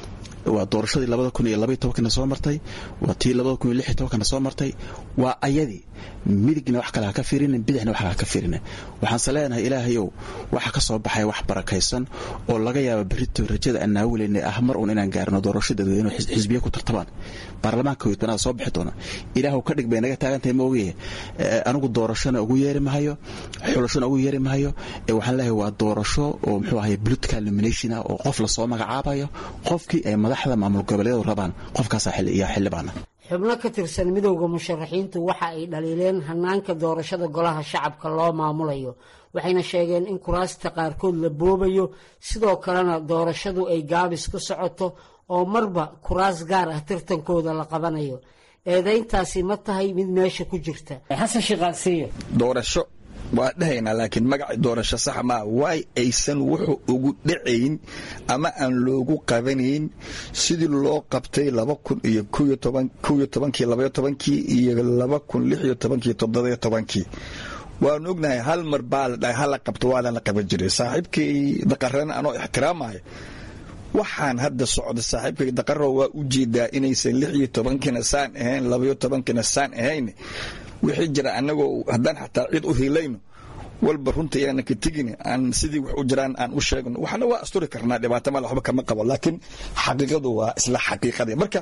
waa doorashadii labada kun iyo labaiy tobankana soo martay waa tii labada kun iyo lix iyo tobankana soo martay waa ayadii midigna wax kale ha ka fiirinin bidixna wax kale ha ka fiirinin waxaanse leenahay ilaahayow waxa ka soo baxay wax barakaysan oo laga yaaba berito rajada aan naawilayna ah mar uun inaan gaarno doorasho dadweyne xisbiya ku tartamaan baarlamaanka weytbanada soo bixi doona ilaahu ka dhig bay naga taagantahay ma ogaye anigu doorashona ugu yeeri mahayo xulashona ugu yeeri mahayo waxaan leeyahay waa doorasho oo muxuu ahay political nomination ah oo qof lasoo magacaabayo qofkii ay madaxda maamul goboleedu rabaan qofkaasa iyo xildhibaana xubno ka tirsan midowda musharaxiintu waxa ay dhaliileen hanaanka doorashada golaha shacabka loo maamulayo waxayna sheegeen in kuraasta qaarkood la boobayo sidoo kalena doorashadu ay gaabis ku socoto oo marba kuraas gaar ah tartankooda la qabanayo eedayntaasi ma tahay mid meesha ku jirta xasan shiqaasiyo doorasho waa dhahaynaa laakiin magaci doorasho sax maa waay aysan wuxuu ugu dhacayn ama aan loogu qabanayn sidii loo qabtay laba kun iyo koyo tobankii labayo tobankii iyo laba kun lix iyo tobankii toddobayo tobankii waanu ognahay hal mar baa la dhahay hala qabto waa lana qaban jiray saaxiibkay daqarana anoo ixtiraamaya waxaan hadda socda saaxiibkay daqaro waa u jeedaa inaysan lix iyo tobankiina saan ahayn labayo tobankiina saan ahayn wixii jira annagoo haddaan xataa cid u hilayno walba runta yaana ka tegin aan sidii wax u jiraan aan u sheegno waxna waa asturi karnaa dhibaato mal waxba kama qabo laakiin xaqiiqadu waa isla xaqiiqadii marka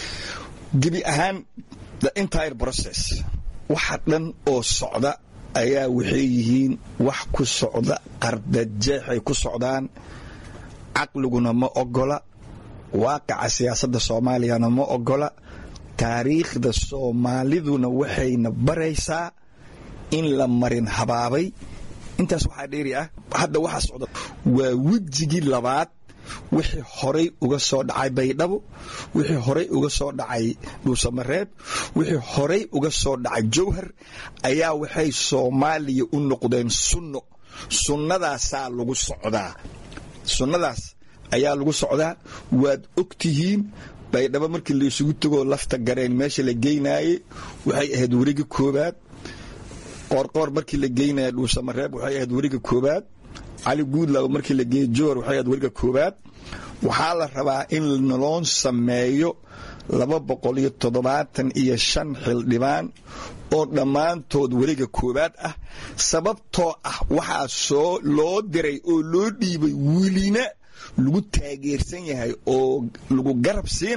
gebi ahaan the entire process waxa dhan oo socda ayaa waxay yihiin wax ku socda qardajeexay ku socdaan caqliguna ma ogola waaqaca siyaasadda soomaaliyana ma ogola taariikhda soomaaliduna waxayna baraysaa in la marin habaabay intaas waxaa dheeri ah hadda waxaa socda waa wejigii labaad wixii horay uga soo dhacay baydhabo wixii horay uga soo dhacay dhuusamareeb wixii horay uga soo dhacay jowhar ayaa waxay soomaaliya u noqdeen sunno sunnadaasaa lagu socdaa sunnadaas ayaa lagu socdaa waad og tihiin baydhabo markii laysugu tegoo lafta gareen meesha la geynaayey waxay ahayd weriga koobaad qoorqoor markii la geynaya dhuusamareeb waxay ahayd weriga koobaad cali guudlaw markii la geeyey jowhar waxay ahayd weriga koobaad waxaa la rabaa in naloo sameeyo laba boqol iyo toddobaatan iyo shan xildhibaan oo dhammaantood weriga koowaad ah sababtoo ah waxaa soo loo diray oo loo dhiibay welina lagu taageersan yahay oo lagu garab siinaa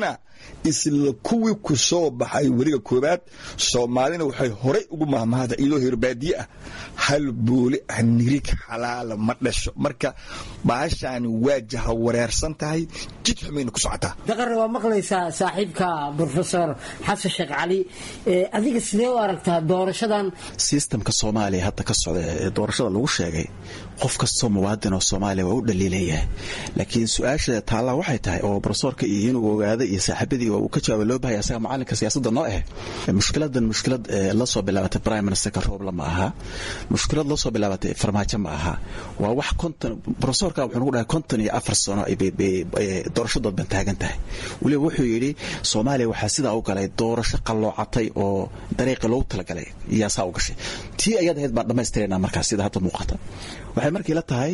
isla kuwii ku soo baxay weriga koowaad soomaalina waxay horay ugu mahmahda iyadoo hirbaadiye ah hal booli ah nirig xalaala ma dhasho marka baashaani waa jaha wareersan tahay jid xumayna ku socotaa daqarre waa maqlaysaa saaxiibka brofesor xasan sheekh cali adiga sidee u aragtaa doorashadan sistamka soomaaliya hadda ka socda ee doorashada lagu sheegay qof kastoo muwaadin oo soomaaliya waa u dhaliilayahay laakiin su-aasha taallaa waxay tahay oo brofesorka iyo inuu ogaada iyo saaxiibadii uu ka jawaaba loo bahaya asaga macalinka siyaasadda noo ah mushkiladan mushkilad la soo bilaabatay prime ministerka roobla ma aha mushkilad la soo bilaabatay farmaajo ma aha waa wax konton brofesorka wuxuu nagu dhahay konton iyo afar sano doorashadood ban taagan tahay weliba wuxuu yidhi soomaaliya waxaa sidaa u galay doorasho qalloocatay oo dariiqii loogu talagalay iyaa saa u gashay tii ayaad ahayd baan dhammaystirayna markaas sida hadda muuqata waxay markii la tahay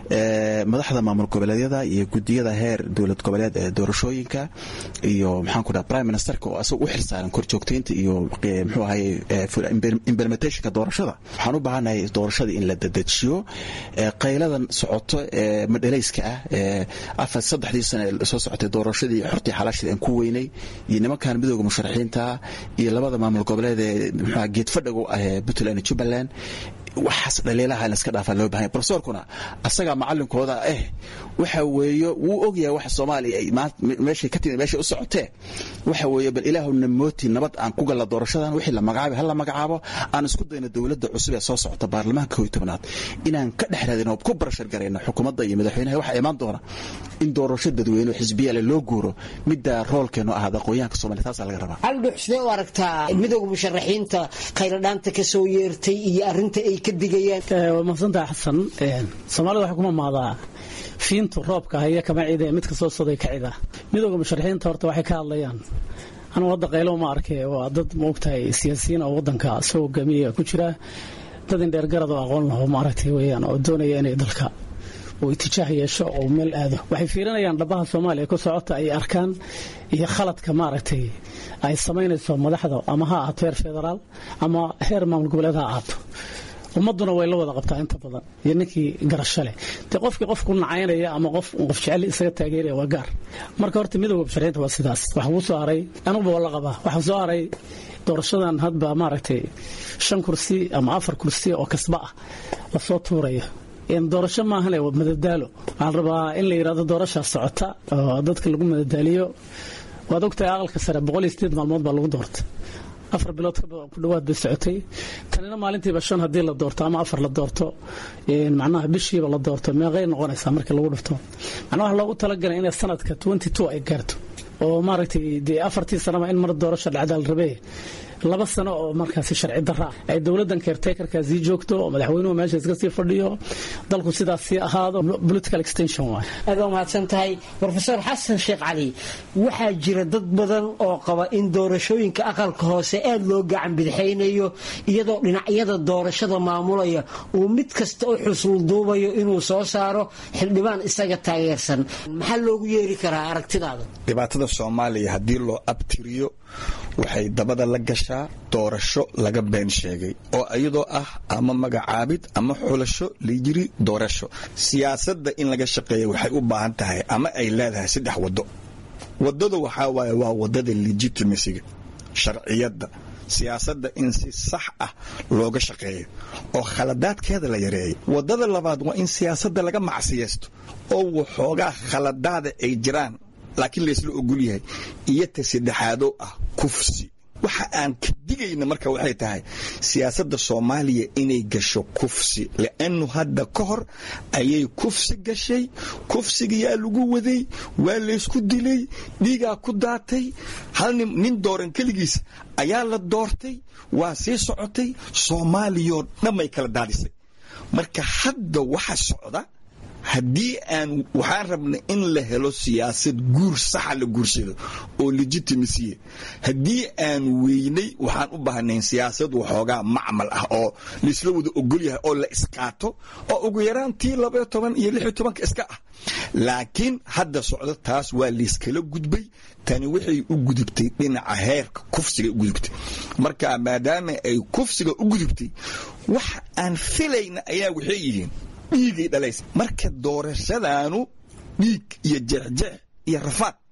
madaxda maamul goboleedyada iyo gudiyada heer dowlad goboleed ee doorashooyinka iyo maxaan ku dhaha prime ministerka oo asaga u xilsaaran korjoogtaynta iyo muxuu ahaye implementationka doorashada waxaan u baahannahay doorashada in la dedejiyo qayladan socoto ee madhalayska ah ee afar saddexdii sane soo socotay doorashadii xortii xalaasheed aan ku weynay iyo nimankan midooda musharaxiinta iyo labada maamul goboleed ee muxuu geedfadhagu ah ee puntland iyo jubbaland waxaas dhaliilaha in iska dhaafaa loo bahanya profesorkuna asagaa macalinkooda ah waxa weeye wuu ogyahay waxa soomaaliya ay meeshay ka timid meeshay u socotee waxa weeye bal ilaahuna mooti nabad aan ku galla doorashadan wixii la magacaabay ha la magacaabo aan isku dayno dowladda cusub ee soo socota baarlamaanka kooiyo tobnaad inaan ka dhex raadino oo ku barashar garayno xukuumadda iyo madaxweynaha waxaa imaan doona in doorasho dadweyne oo xisbiyale loo guuro midda roolkeenu ahaada aqoonyahanka soomaliya taasaa laga rabaa aldhux sidee u aragtaa midooda musharaxiinta khayradhaanta ka soo yeertay iyo arrinta ay ka digayaan waa mahadsantaha xasan soomaalida waxay kuma maadaa fiintu roobka haya kama cide midka soo soday ka cida midooda musharaxiinta horta waxay ka hadlayaan anugu hadda qaylo ma arkay waa dad maogtahay siyaasiyiin oo wadanka soo hogaamiya ku jira dad indheer garad oo aqoon laho maaragtay weyaan oo doonaya inay dalka uu itijaah yeesho oo meel aado waxay fiirinayaan dhabaha soomaaliya ku socota ay arkaan iyo khaladka maaragtay ay samaynayso madaxda ama ha ahaato heer federaal ama heer maamul goboleed ha ahaato ummaduna way la wada qabtaa inta badan iyo ninkii garasho leh dee qofkii qof ku nacaynaya ama qof qof jecel isaga taageeraya waa gaar marka horta midooda musharaxiinta waa sidaas waxa kuu soo haray anuguba waa la qabaa waxaa soo haray doorashadan hadba maaragtay shan kursi ama afar kursi oo kasba ah lasoo tuurayo doorasho maahane waa madadaalo waxaan rabaa in la yidhahdo doorashaa socota oo dadka lagu madadaaliyo waad ogtahay aqalka sare boqol iyo sideed maalmood baa lagu doorta afar bilood ku dhawaad bay socotay tanina maalintiiba shan haddii la doorto ama afar la doorto macnaha bishiiba la doorto meeqay noqonaysaa markii lagu dhifto macnaha waxa loogu talagalay inay sanadka twenty two ay gaarto oo maaragtay dee afartii sanaba in mar doorasho dhacdaal rabee laba sano oo markaasi sharci darra ah ay dowladdan keertekarkaa sii joogto oo madaxweynuhu meesha iska sii fadhiyo dalku sidaas sii ahaado political extension waay aad waa mahadsan tahay brofesor xasan sheekh cali waxaa jira dad badan oo qaba in doorashooyinka aqalka hoose aad loo gacan bidixaynayo iyadoo dhinacyada doorashada maamulaya uu mid kasta u xusulduubayo inuu soo saaro xildhibaan isaga taageersan maxaa loogu yeeri karaa aragtidaada dhibaatada soomaaliya haddii loo abtiriyo waxay dabada la gashaa doorasho laga been sheegay oo iyadoo ah ama magacaabid ama xulasho layiri doorasho siyaasadda in laga shaqeeya waxay u baahan tahay ama ay leedahay saddex waddo waddada waxaa waaye waa waddada legitimasiga sharciyadda siyaasadda in si sax ah looga shaqeeyo oo khaladaadkeeda la yareeyo waddada labaad waa in siyaasadda laga macsiyaysto oo waxoogaa khaladaada ay jiraan laakiin laysla ogol yahay iyo ta saddexaadoo ah kufsi waxa aan ka digayna marka waxay tahay siyaasadda soomaaliya inay gasho kufsi li'annu hadda ka hor ayay kufsi gashay kufsigayaa lagu waday waa laysku dilay dhiigaa ku daatay hal nin dooran keligiis ayaa la doortay waa sii socotay soomaaliyoo dhanbay kala daadisay marka hadda waxa socda haddii aan waxaan rabnay in la helo siyaasad guur saxa la guursado oo legitimasiya haddii aan weynay waxaan u baahnayn siyaasad waxoogaa macmal ah oo laisla wada ogol yahay oo la isqaato oo ugu yaraan tii labaiyo toban iyo lix iyo tobanka iska ah laakiin hadda socdo taas waa layskala gudbay tani waxay u gudubtay dhinaca heerka kufsiga u gudubtay marka maadaama ay kufsiga u gudubtay wax aan filayna ayaa waxay yihiin dhiigay dhalaysa marka doorashadaanu dhiig iyo jeexjeex iyo rafaad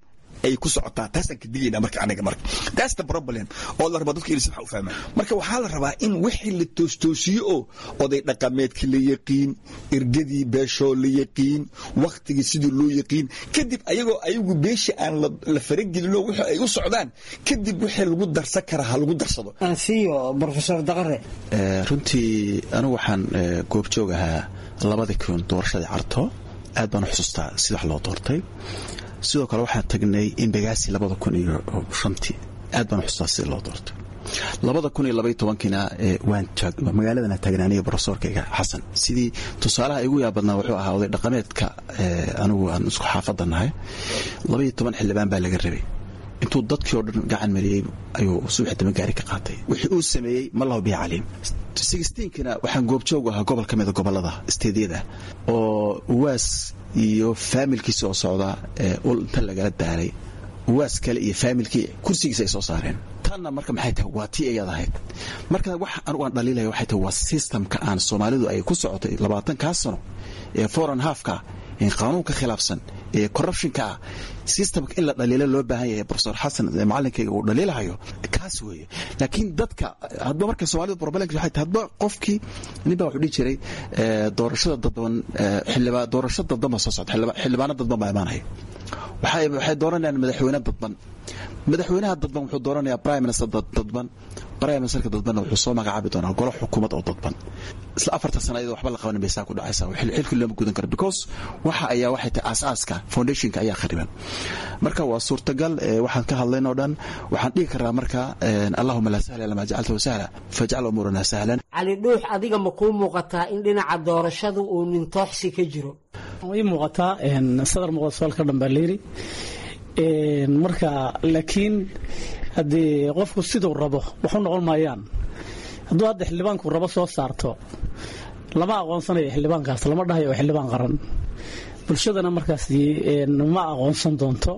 ay ku socotaa taasaan ka digayna marka aniga marka that's the problem oo la rabaa dadka inay si wax u fahmaan marka waxaa la rabaa in wixii la toostoosiyo oo oday dhaqameedkii la yaqiin ergadii beeshoo la yaqiin waktigii sidii loo yaqiin kadib ayagoo ayagu beesha aan la faragelinoo wixii ay u socdaan kadib wixii lagu darsan karaa ha lagu darsado ansiyo profesor daqare runtii anigu waxaan goobjoog ahaa labadii kun doorashadii carto aad baan u xusuustaa sida wax loo doortay sidoo kale waxaan tagnay imbagaasi labada kun iyo shantii aad baan u xusuustaa sida loo doortay labada kun iyo labaiyo tobankiina waan magaaladana taagnay aniga brofesorkayga xasan sidii tusaalaha igu yaabadnaa wuxuu ahaa oday dhaqameedka anigu aan isku xaafadda nahay labaiyo toban xildhibaan baa laga rabay intuu dadkii oo dhan gacan mariyey ayuu subax dama gaari ka qaatay wixii uu sameeyey ma lahu bihi caliim sixteenkina waxaan goobjoog ahaa gobol ka mida gobolada steedyada oo uwaas iyo faamilkiisa oo socda ul inta lagala daalay uwaas kale iyo faamilkii kursigiisa ay soo saareen tanna marka maxay tahay waa tii ayaad ahayd marka wax anugu aan dhaliilaya waxay tahay waa systemka aan soomaalidu ay ku socotay labaatankaa sano ee foreign halfka ee qaanuunka khilaafsan ee corruptionka ah systemka in la dhaliilo loo baahan yahay profesor xasan macalinkayga uu dhaliilahayo kaas weeye laakiin dadka hadba marka soomaalida problemka waxay tahay hadba qofkii nin baa wuxuu dhihi jiray doorashada dadban xildhibaan doorasho dadban baa soo socda xildhibaano dadban baa imaanaya waxay waxay dooranayaan madaxweyne dadban madaxweynaha dadban wuxuu dooranayaa prime minister dadban prime ministerka dadbanna wuxuu soo magacaabi doonaa golo xukuumad oo dadban isla afartan sana iyadoo waxba la qabanin bay saa ku dhacaysaa xilkii looma gudan karo because waxa ayaa waxay tahay aasaaska foundationka ayaa khariban marka waa suurtagal waxaan ka hadlayn oo dhan waxaan dhihi karaa marka allahuma laa sahla lama jacaltahu sahla fajcal umuurana sahlan cali dhuux adiga ma kuu muuqataa in dhinaca doorashadu uu nintooxsi ka jiro ii muuqataa sadar muuqda su-aalka dhan baa layidhi marka laakiin haddii qofku siduu rabo waxu noqon maayaan hadduu hadda xildhibaanku rabo soo saarto lama aqoonsanayo xildhibaankaas lama dhahayo oo xildhibaan qaran bulshadana markaas ma aqoonsan doonto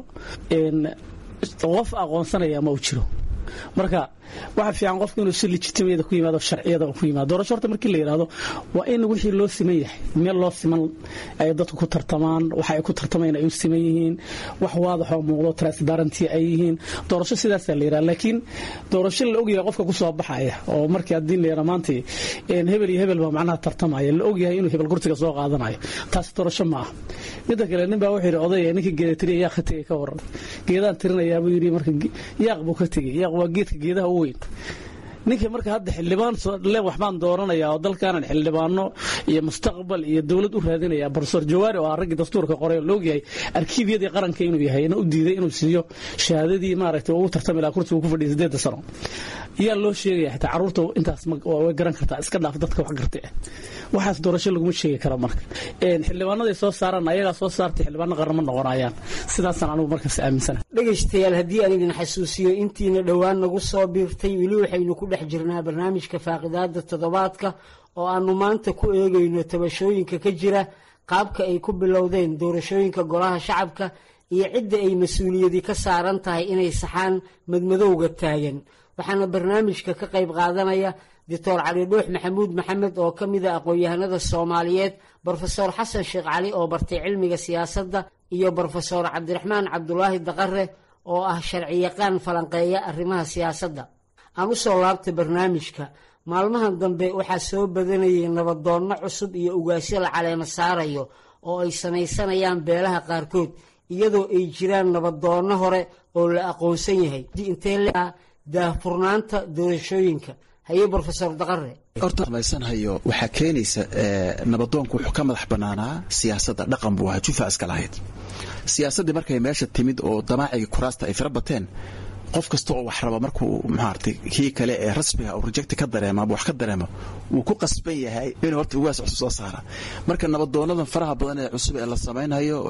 qof aqoonsanaya ma u jiro marka waxa fiican qofku inuu si legitimiyada ku yimaado sharciyada ku yimaado doorasho horta markii la yidhaahdo waa in wixii loo siman yahay meel loo siman ay dadku ku tartamaan waxa ay ku tartamayaan ay u siman yihiin wax waadax oo muuqdo transparency ay yihiin doorasho sidaasaa la yidhaha laakiin doorasho la ogyahay qofka ku soo baxaya oo markii haddii la yidhaha maanta hebel iyo hebel baa macnaha tartamaya la ogyahay inuu hebel kursiga soo qaadanayo taasi doorasho ma aha midda kale nin baa wuxuu yidhi odaya ninkii geeda tiriya yaaq ka tegay ka waran geedaan tirinayaa buu yidhi marka yaaq buu ka tegey yaaq waa geedka geedaha u weyn ninkii marka hadda xildhibaan le waxbaan dooranayaa oo dalkaanan xildhibaano iyo mustaqbal iyo dowlad u raadinaya profesor jawaari oo ah raggii dastuurka qoray oo laogyahay arkiibyadii qaranka inuu yahay na u diiday inuu siiyo shahaadadii maaragtay ugu tartami lahaa kursiga ku fadhiya sideedda sano yaa loo sheegaya xitaa carruurta intaas way garan kartaa iska dhaaf dadka wax gartay ah waxaas doorasho laguma sheegi karo marka xildhibaanaday soo saaraan ayagaa soo saartay xildhibaano qaran ma noqonayaan sidaasaan anigu markaas aaminsana dhegaystayaal haddii aan idin xasuusiyo intiina dhowaan nagu soo biirtay weli waxaynu ku dhex jirnaa barnaamijka faaqidaada toddobaadka oo aanu maanta ku eegayno tabashooyinka ka jira qaabka ay ku bilowdeen doorashooyinka golaha shacabka iyo cidda ay mas-uuliyadi ka saaran tahay inay saxaan madmadowga taagan waxaana barnaamijka ka qayb qaadanaya doctor cali dhuux maxamuud maxamed oo ka mida aqoon-yahanada soomaaliyeed brofesor xasan sheekh cali oo bartay cilmiga siyaasadda iyo brofesor cabdiraxmaan cabdulaahi daqare oo ah sharciyaqaan falanqeeya arrimaha siyaasadda aan u soo laabtay barnaamijka maalmahan dambe waxaa soo badanayay nabadoonno cusub iyo ugaasyo la caleemo saarayo oo ay samaysanayaan beelaha qaarkood iyadoo ay jiraan nabadoonno hore oo la aqoonsan yahay intee daahfurnaanta doorashooyinka haye brofesor daqare horta samaysanhayo waxaa keenaysa nabadoonku wuxuu ka madax bannaanaa siyaasadda dhaqan buu ahaa jufa iska lahayd siyaasaddii markay meesha timid oo damaacigii kuraasta ay fira bateen qof kasta oo wax raba markuu maaragtay kii kale ee rasmiga uu rejecti ka dareemo ama wax ka dareemo wuu ku qasban yahay inuu horta ugaas cusub soo saara marka nabadoonadan faraha badan ee cusub ee la samaynayo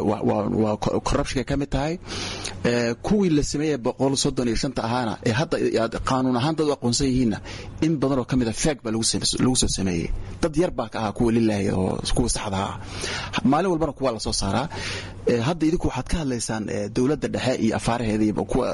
waa corruptionka ka mid tahay kuwii la sameeyey boqol soddon iyo shanta ahaana ee hadda qaanuun ahaan dad u aqoonsan yihiinna in badan oo ka mid a feeg baa lagu soo sameeyey dad yar baa ka ahaa kuwa lilaaya oo kuwa saxda ah maalin walbana kuwa la soo saaraa hadda idinku waxaad ka hadlaysaan dowladda dhexe iyo afaaraheeda iyo boqol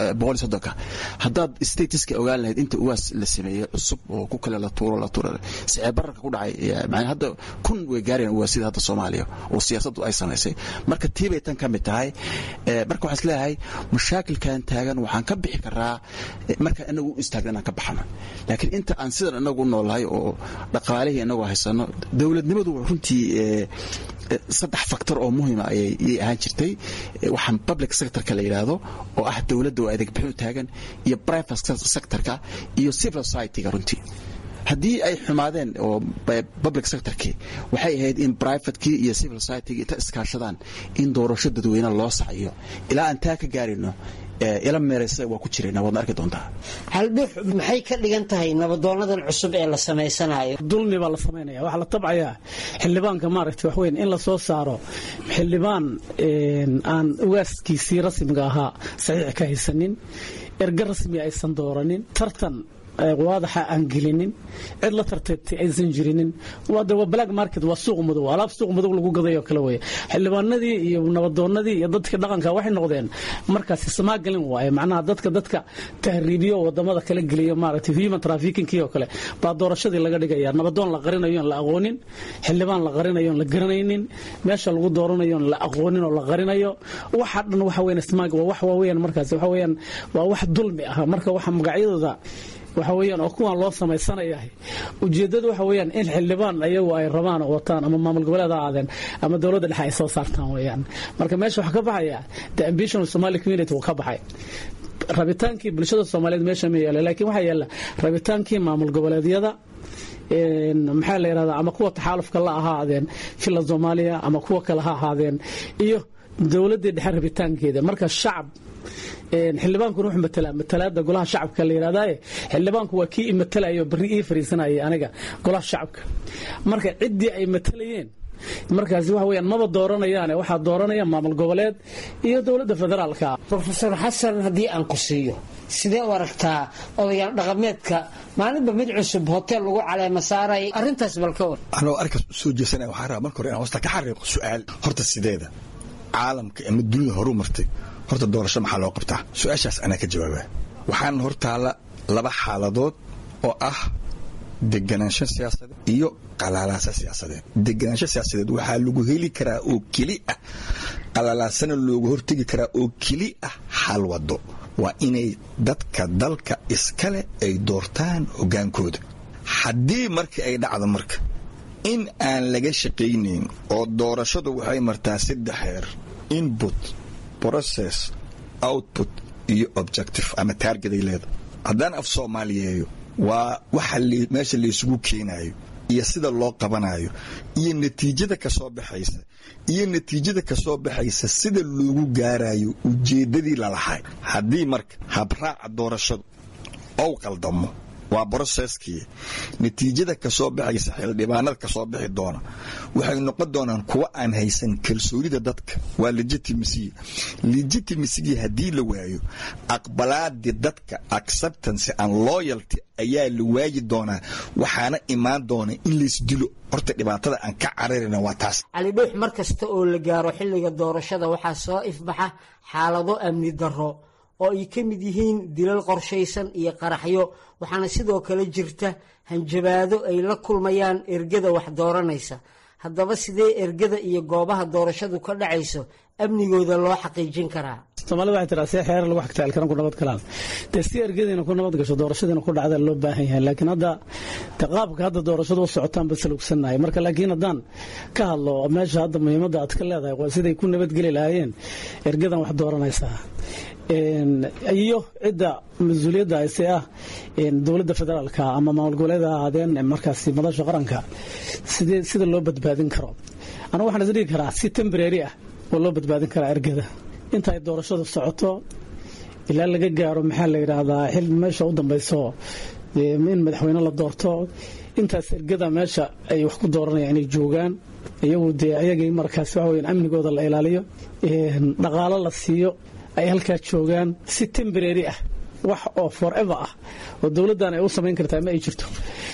soddonka haddaad statiska ogaan lahayd inta uwaas la sameeyey cusub oo ku kale la tuuro la tuuro sicee bararka ku dhacay macnaa hadda kun way gaarayaan uwaasida hadda soomaaliya oo siyaasaddu ay samaysay marka tii bay tan ka mid tahay marka waxaan isleeyahay mashaakilkan taagan waxaan ka bixi karaa markaan inagu u istaagna inaan ka baxno laakiin inta aan sidan inagu noolahay oo dhaqaalihii inagu haysano dowladnimadu runtii saddex factor oo muhiima ayay ahaan jirtay waxaan public sectorka la yidhaahdo oo ah dowladda oo adeeg bixin u taagan iyo private sectorka iyo civil society-ga runtii haddii ay xumaadeen oo public sectorkii waxay ahayd in privatekii iyo civil society-gi inta iskaashadaan in doorasho dadweyne loo saciyo ilaa aan taa ka gaarino ila meeraysa waa ku jirayna waadna arki doontaa haldhux maxay ka dhigan tahay nabadoonadan cusub ee la samaysanayo dulmi baa la samaynaya waxaa la tabcayaa xildhibaanka maaragtay wax weyn in la soo saaro xildhibaan aan ugaaskiisii rasmiga ahaa saxiix ka haysanin erga rasmi aysan dooranin tartan waadaxa aan gelinin cid la tartagtay aysan jirinin waa black market waa suuq madow alaab suuq madow lagu gaday oo kale wey xildhibaanadii iyo nabadoonadii iyo dadka dhaqanka waxay noqdeen markaasi samaagalin waaye macnaha dadka dadka tahriibiyo wadamada kala geliyo maaragtay human trafficking oo kale baa doorashadii laga dhigaya nabadoon la qarinayo aan la aqoonin xildhibaan la qarinayo aan la garanaynin meesha lagu dooranayo aan la aqoonin oo la qarinayo waxa dhan waxa weyn smaag waa wax waaweyn markaasi waxa weeyaan waa wax dulmi ah marka waxa magacyadooda waxa weeyaan oo kuwan loo samaysanayahay ujeeddadu waxa weeyaan in xildhibaan ayagu ay rabaan oo wataan ama maamul goboleed ha aadeen ama dowladda dhexe ay soo saartaan weeyaan marka meesha waxaa ka baxaya the ambition of somali community wuu ka baxay rabitaankii bulshada soomaaliyeed meesha ma yaala laakiin waxaa yaala rabitaankii maamul goboleedyada maxaa la yidhahdaa ama kuwa taxaalufka la ahaadeen fila soomaaliya ama kuwa kale ha ahaadeen iyo dowladdii dhexe rabitaankeeda marka shacab xildhibaankuna wuxuu matalaa matalaada golaha shacabka la yidhahdaaye xildhibaanku waa kii i matalayo barri ii fariisanayay aniga golaha shacabka marka ciddii ay matalayeen markaasi waxa weyaan maba dooranayaane waxaa dooranaya maamul goboleed iyo dowladda federaalka rofeor xasan haddii aan ku siiyo sidee u aragtaa odayaal dhaqameedka maalinba mid cusub hotel lagu caleema saaray arrintaas bal ka war anoo arkaas u soo jeesanaya waxaan rabaa marka hore inaan hoosta ka xariiqo su'aal horta sideeda caalamka ama dunida horu martay horta doorasho maxaa loo qabtaa su-aashaas anaa ka jawaabaa waxaan hortaalla laba xaaladood oo ah deganaansho siyaasadeed iyo qalaalaaso siyaasadeed deganaansho siyaasadeed waxaa lagu heli karaa oo keli ah qalalaasana loogu hortegi karaa oo keli ah hal wado waa inay dadka dalka iskale ay doortaan hoggaankooda haddii markii ay dhacdo marka in aan laga shaqaynayn oo doorashadu waxay martaa saddex heer input process output iyo objective ama taarget ay leedahay haddaan af soomaaliyeeyo waa waxa meesha laysugu keenayo iyo sida loo qabanayo iyo natiijada ka soo baxaysa iyo natiijada ka soo baxaysa sida loogu gaarayo ujeeddadii lalahay haddii marka habraaca doorashadu ou qaldamo waa broseskii natiijada ka soo baxaysa xildhibaanada ka soo bixi doona waxay noqon doonaan kuwa aan haysan kalsoonida dadka waa legitimacy legitimacy haddii la waayo aqbalaadii dadka acceptance and loyalty ayaa la waayi doonaa waxaana imaan doona in laysdilo horta dhibaatada aan ka cararina waa taas cali dhuux mar kasta oo la gaaro xilliga doorashada waxaa soo ifbaxa xaalado amni darro oo ay ka mid yihiin dilal qorshaysan iyo qaraxyo waxaana sidoo kale jirta hanjabaado ay la kulmayaan ergada wax dooranaysa haddaba sidee ergada iyo goobaha doorashadu ka dhacayso amnigooda loo xaqiijin karaa soomaalida waxay tiraa see xeerar lagu xagtaalkaran ku nabad galaan dee si ergadiina ku nabad gasho doorashadiina ku dhacda loo baahan yahay laakiin hadda de qaabka hadda doorashadu u socotaan ba salugsannahay marka laakiin haddaan ka hadlo meesha hadda muhiimadda aad ka leedahay waa siday ku nabadgeli lahaayeen ergadan wax dooranaysaa iyo cidda mas-uuliyadda ayse ah dowladda federaalka ama maamul goboleeda ahaadeen markaasi madasha qaranka sidee sida loo badbaadin karo anigu waxaan is dhigi karaa si tembrary ah oo loo badbaadin karaa ergada inta ay doorashadu socoto ilaa laga gaaro maxaa la yidhaahdaa xil meesha u dambayso in madaxweyne la doorto intaas ergada meesha ay wax ku dooranayaan inay joogaan iyagu dee ayagay markaasi waxa weyan amnigooda la ilaaliyo dhaqaalo la siiyo ay halkaa joogaan si tembrary ah wax oo forever ah oo dowladdan ay u samayn kartaa ma ay jirto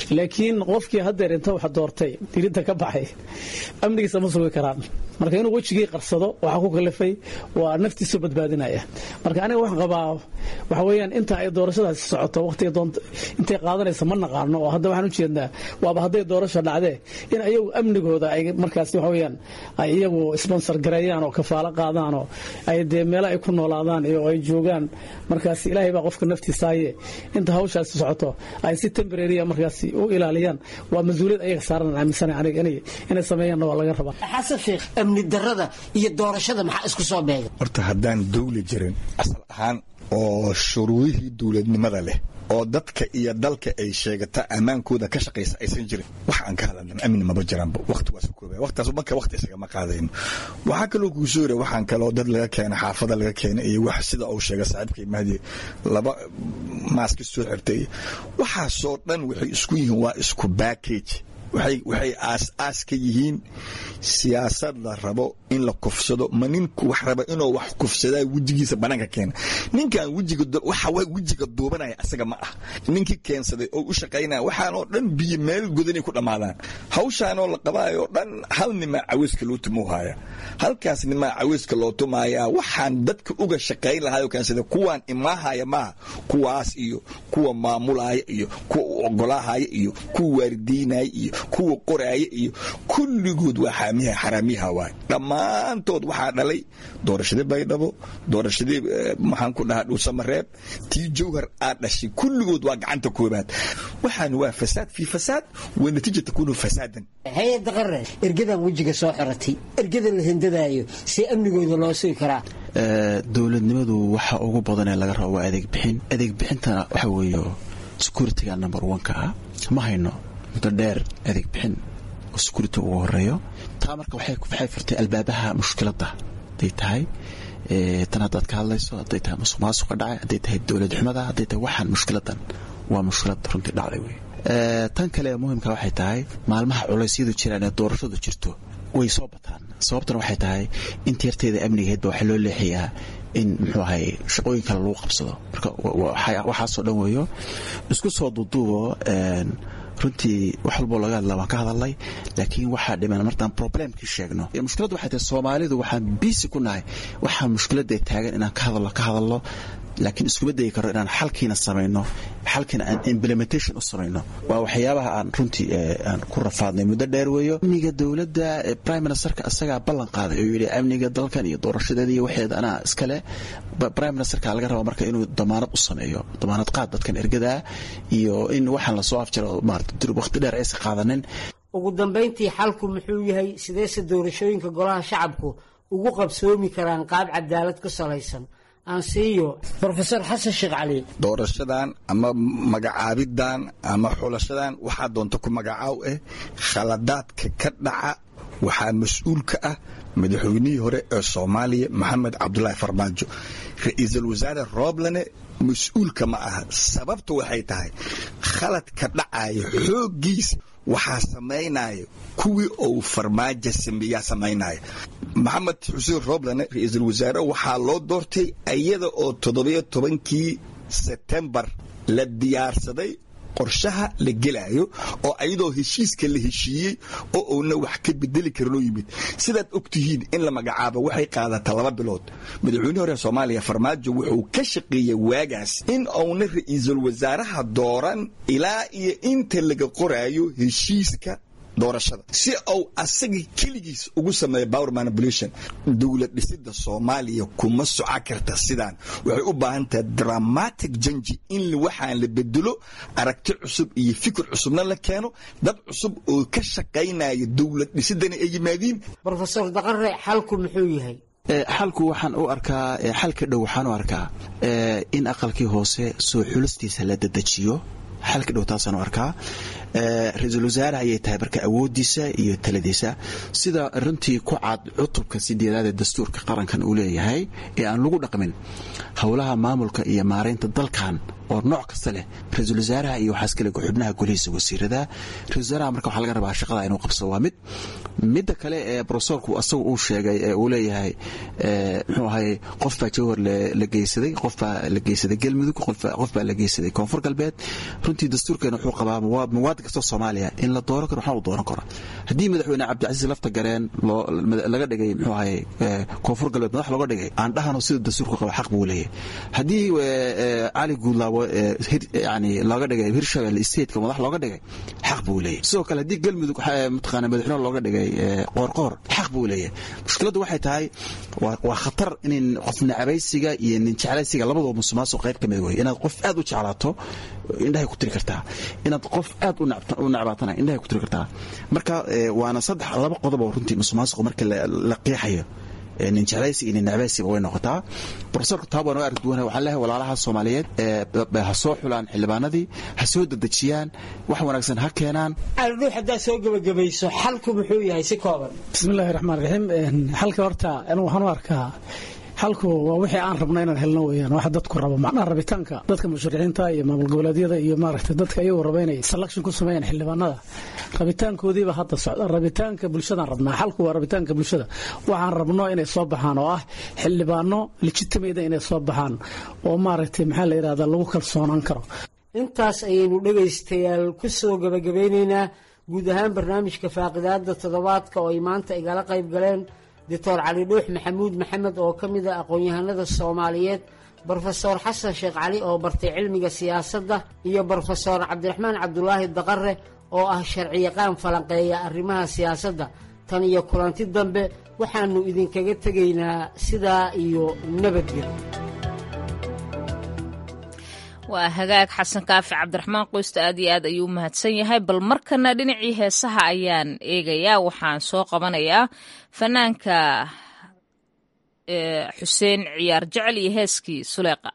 laakiin qofkii haddeer inta wax doortay dirinta ka baxay amnigiisa ma sugi karaan marka inuu wejigii qarsado waxaa ku kalifay waa naftiisu badbaadinaya marka aniga waxaan qabaa waxa weeyaan inta ay doorashadaasi socoto waqtiga doonta intay qaadanaysa ma naqaano oo hadda waxaan u jeednaa waaba hadday doorasha dhacdee in ayagu amnigooda ay markaasi waxa weeyaan ay iyagu sponsor gareeyaan oo kafaalo qaadaan oo ay dee meelo ay ku noolaadaan iyo ay joogaan markaasi ilaahay baa qofka naftiisaaye inta hawshaasi socoto ay si temporarya markaasi u ilaaliyaan waa mas-uuliyad ayaga saaran aaminsana aniga inay sameeyaanna waa laga rabaa xasan sheekh amni darada iyo doorashada maxaa isku soo beega horta haddaan dawli jirin asal ahaan oo shuruudihii dowladnimada leh oo dadka iyo dalka ay sheegata ammaankooda ka shaqaysa aysan jirin wax aan ka hadalna amni maba jiraanba waqti waa kooba waqtaas marka waqti isagama qaadayno waxaa kaloo kuu soo yira waxaan kaloo dad laga keena xaafada laga keena iyo wax sida uu sheegay saaxiibkay mahdi laba maaski soo xirtay waxaasoo dhan waxay isku yihiin waa isku backage waxay aas-aas ka yihiin siyaasad la rabo in la kufsado ma ninku wax raba inuu wax kufsadaa wejigiisa banaanka keena ninkan waxa wejiga duubanaya asaga ma ah ninkii keensaday oo u shaqaynaya waxaanoo dhan biyo meel godanay ku dhammaadaan hawshaanoo la qabaayo dhan hal nimaa caweyska loo tumauhaya halkaas nimaa caweyska loo tumaaya waxaan dadka uga shaqayn lahaayoo keensada kuwaan imaahaya maaha kuwaas iyo kuwa maamulaya iyo kuwa u ogolaahaya iyo kuwa waaridiinaya iyo kuwa qoraaya iyo kulligood waa xaamiha xaraamiyaha waay dhammaantood waxaa dhalay doorashadii baydhabo doorashadii maxaan ku dhahaa dhuusamareeb tii jawhar aad dhashay kulligood waa gacanta koobaad waxaan waa fasaad fii fasaad wa natiija takuunu fasaadan hay-adda qaran ergadan wejiga soo xiratay ergadan la hindadaayo see amnigooda loo sugi karaa dowladnimadu waxa ugu badanee laga rabo waa adeeg bixin adeeg bixintana waxa weeye security-ga number one-ka ah ma hayno muddo dheer adeeg bixin oo security ugu horeeyo taa marka waxay furtay albaabaha mushkiladda hadday tahay tan haddaad ka hadlayso hadday tahay musuq maasuqa dhacay hadday tahay dowlad xumada hadday tahay waxaan mushkiladan waa mushkilad runtii dhacday wey tan kale ee muhimka waxay tahay maalmaha culeysyadu jiraan ee doorashadu jirto way soo bataan sababtana waxay tahay inta yarteeda amnigeedba waxaa loo leexiyaa in muxuu ahay shaqooyin kale lagu qabsado marka waxaasoo dhan weeyo isku soo duuduubo runtii wax walboo laga hadla waan ka hadalnay laakiin waxaa dhiman martaan problemkii sheegno mushkiladdu waxay tahay soomaalidu waxaan biisi ku nahay waxaa mushkiladda taagan inaan ka hadalno ka hadalno laakiin iskuma dayi karo inaan xalkiina samayno xalkiina aan implementation u samayno waa waxyaabaha aan runtii aan ku rafaadnay muddo dheer weeyo amniga dowladda prime ministerka asagaa ballan qaaday oo yidhi amniga dalkan iyo doorashadeeda iyo waxeeda anaa iskale prime ministerka laga raba marka inuu damaanad u sameeyo damaanad qaad dadkan ergadaa iyo in waxaan lasoo afjaro maarata durub waqti dheer aysan qaadanin ugu dambayntii xalku muxuu yahay sideese doorashooyinka golaha shacabku ugu qabsoomi karaan qaab cadaalad ku salaysan aansiiyo rofeor xasan sheekh cali doorashadan ama magacaabidan ama xulashadan waxaa doonta ku magacaaw ah khaladaadka ka dhaca waxaa mas-uul ka ah madaxweynihii hore ee soomaaliya maxamed cabdulaahi farmaajo ra-iisul wasaare rooblane mas-uulka ma aha sababta waxay tahay khaladka dhacaya xooggiisa waxaa samaynaya kuwii uu farmaajo sameeyaa samaynaya maxamed xuseen rooblane ra-iisul wasaare waxaa loo doortay iyada oo toddobiyo tobankii sebtembar la diyaarsaday qorshaha la gelaayo oo ayadoo heshiiska la heshiiyey oo uuna wax ka bedeli karinoo yimid sidaad og tihiin in la magacaabo waxay qaadataa laba bilood madaxweynihii hore soomaaliya farmaajo wuxuu ka shaqeeyey waagaas in uuna ra-iisul wasaaraha dooran ilaa iyo inta laga qoraayo heshiiska doorashada si uu asaga keligiis ugu sameeyo power manipulation dowlad dhisida soomaaliya kuma soco karta sidaan waxay u baahan tahay dramatic janji in waxaan la bedelo aragti cusub iyo fikir cusubna la keeno dad cusub oo ka shaqaynaya dowlad dhisidana ay yimaadiin rofesor daqare xalku muxuu yahay xalku waxaan u arkaa xalka dhow waxaan u arkaa in aqalkii hoose soo xulistiisa la dedejiyo xalka dhow taasaan u arkaa ra-iisul wasaare ayay tahay marka awoodiisa iyo taladiisa sida runtii ku cad cutubka sideedaad ee dastuurka qarankan uu leeyahay ee aan lagu dhaqmin howlaha maamulka iyo maaraynta dalkan oo nooc kasta leh ra-iisul wasaaraha iyo waxaas kale xubnaha golihiisa wasiirada ra-isul wasaaraha marka waxaa laga rabaa shaqada inuu qabsado waa mid midda kale ee brofesorku asagu uu sheegay ee uu leeyahay muxuu ahay qof baa jawhar la geysaday qof baa la geysaday galmudug qof baa la geysaday koonfur galbeed runtii dastuurkeena wuxuu qabaa muwaadin kastoo soomaaliya in la dooran karo waxna uu dooran karo haddii madaxweyne cabdicasiis lafta gareen laga dhigay muxuu ahay koonfur galbeed madax looga dhigay aan dhahano sida dastuurku qaba xaq buu leeyahay haddii cali guudlaabo yani looga dhigay hirshabelle stateka madax looga dhigay xaq buu leeyahay sidoo kale haddii galmudug mataqaana madaxweyne looga dhigay qoorqoor xaq buu leeyahay mushkiladdu waxay tahay waa khatar in qof nacabaysiga iyo nin jeclaysiga labadoo musuqmaasuq qayb ka mid wey inaad qof aad u jeclaato indhahay ku tiri kartaa inaad qof aad u nacbaatana indhahay ku tiri kartaa marka waana saddex laba qodob oo runtii musuqmaasuq marka la qiixayo nin jeclaysi iyo nin nacbaysiba way noqotaa profesorka taabaan oo arag duwan waxaan leeyahay walaalaha soomaaliyeed ha soo xulaan xildhibaanadii ha soo dedejiyaan wax wanaagsan ha keenaan aldhuux haddaad soo gebagabayso xalku muxuu yahay si kooban bismillahi raxmaan raxiim xalka horta anigu waxaan u arkaa xalku waa wixii aan rabna inaan helno weyaan waxa dadku rabo macnaha rabitaanka dadka musharixiinta iyo maamul goboleedyada iyo maaragtay dadka iyagu raba inay selection ku sameeyaan xildhibaanada rabitaankoodiiba hadda socda rabitaanka bulshadaan rabnaa xalku waa rabitaanka bulshada waxaan rabno inay soo baxaan oo ah xildhibaano legitimate inay soo baxaan oo maaragtay maxaa la yidhahda lagu kalsoonaan karo intaas ayaynu dhegaystayaal ku soo gebagabeynaynaa guud ahaan barnaamijka faaqidaada toddobaadka oo ay maanta igala qayb galeen doctor cali dhuux maxamuud maxamed oo ka mid a aqoon-yahanada soomaaliyeed brofesor xasan sheekh cali oo bartay cilmiga siyaasadda iyo brofesor cabdiraxmaan cabdulaahi daqare oo ah sharciyaqaan falanqeeya arrimaha siyaasadda tan iyo kulanti dambe waxaannu idinkaga tegaynaa sidaa iyo nabadgel waa hagaag xasan kaafi cabdiraxmaan qoysta aad iyo aad ayuu u mahadsan yahay bal markana dhinacii heesaha ayaan eegayaa waxaan soo qabanayaa fanaanka xuseen ciyaar jecel iyo heeskii suleeqa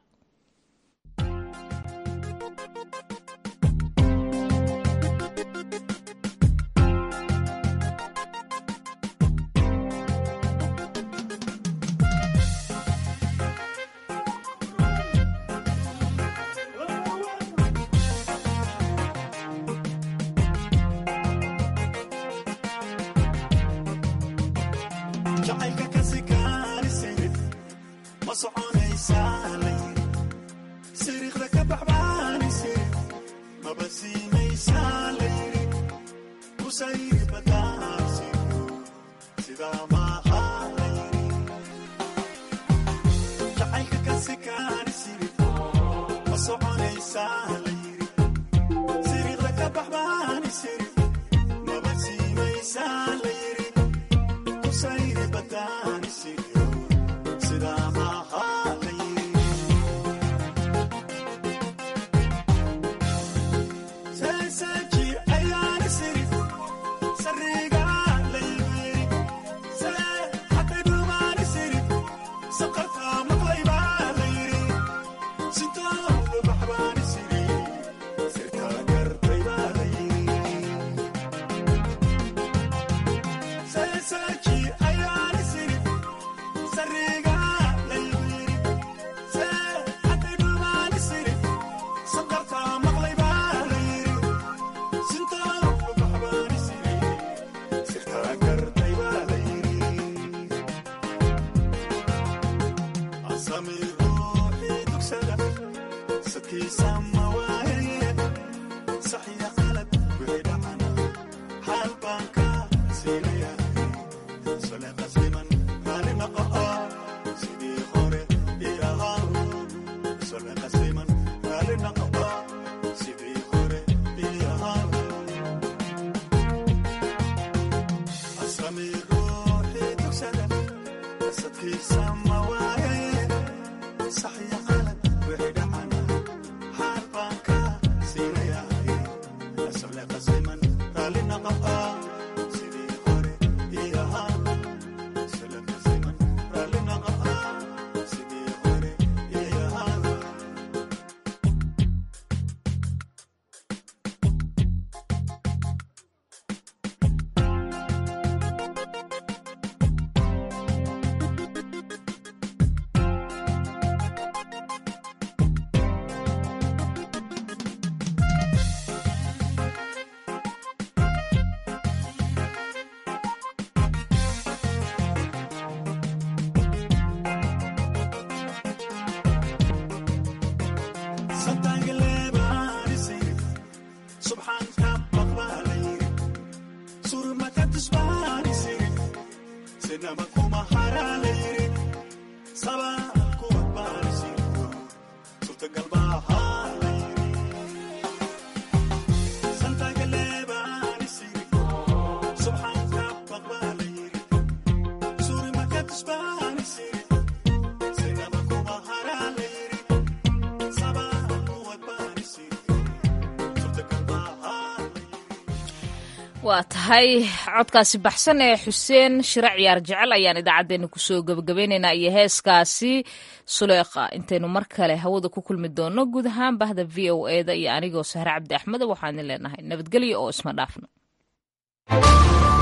waa tahay codkaasi baxsan ee xuseen shire ciyaar jecel ayaan idaacaddeenna kusoo gebagabaynaynaa iyo heeskaasi suleekha intaynu mar kale hawada ku kulmi doonno guud ahaan bahda v o eda iyo anigoo sahre cabdi axmed waxaan idin leenahay nabadgelyo oo isma dhaafno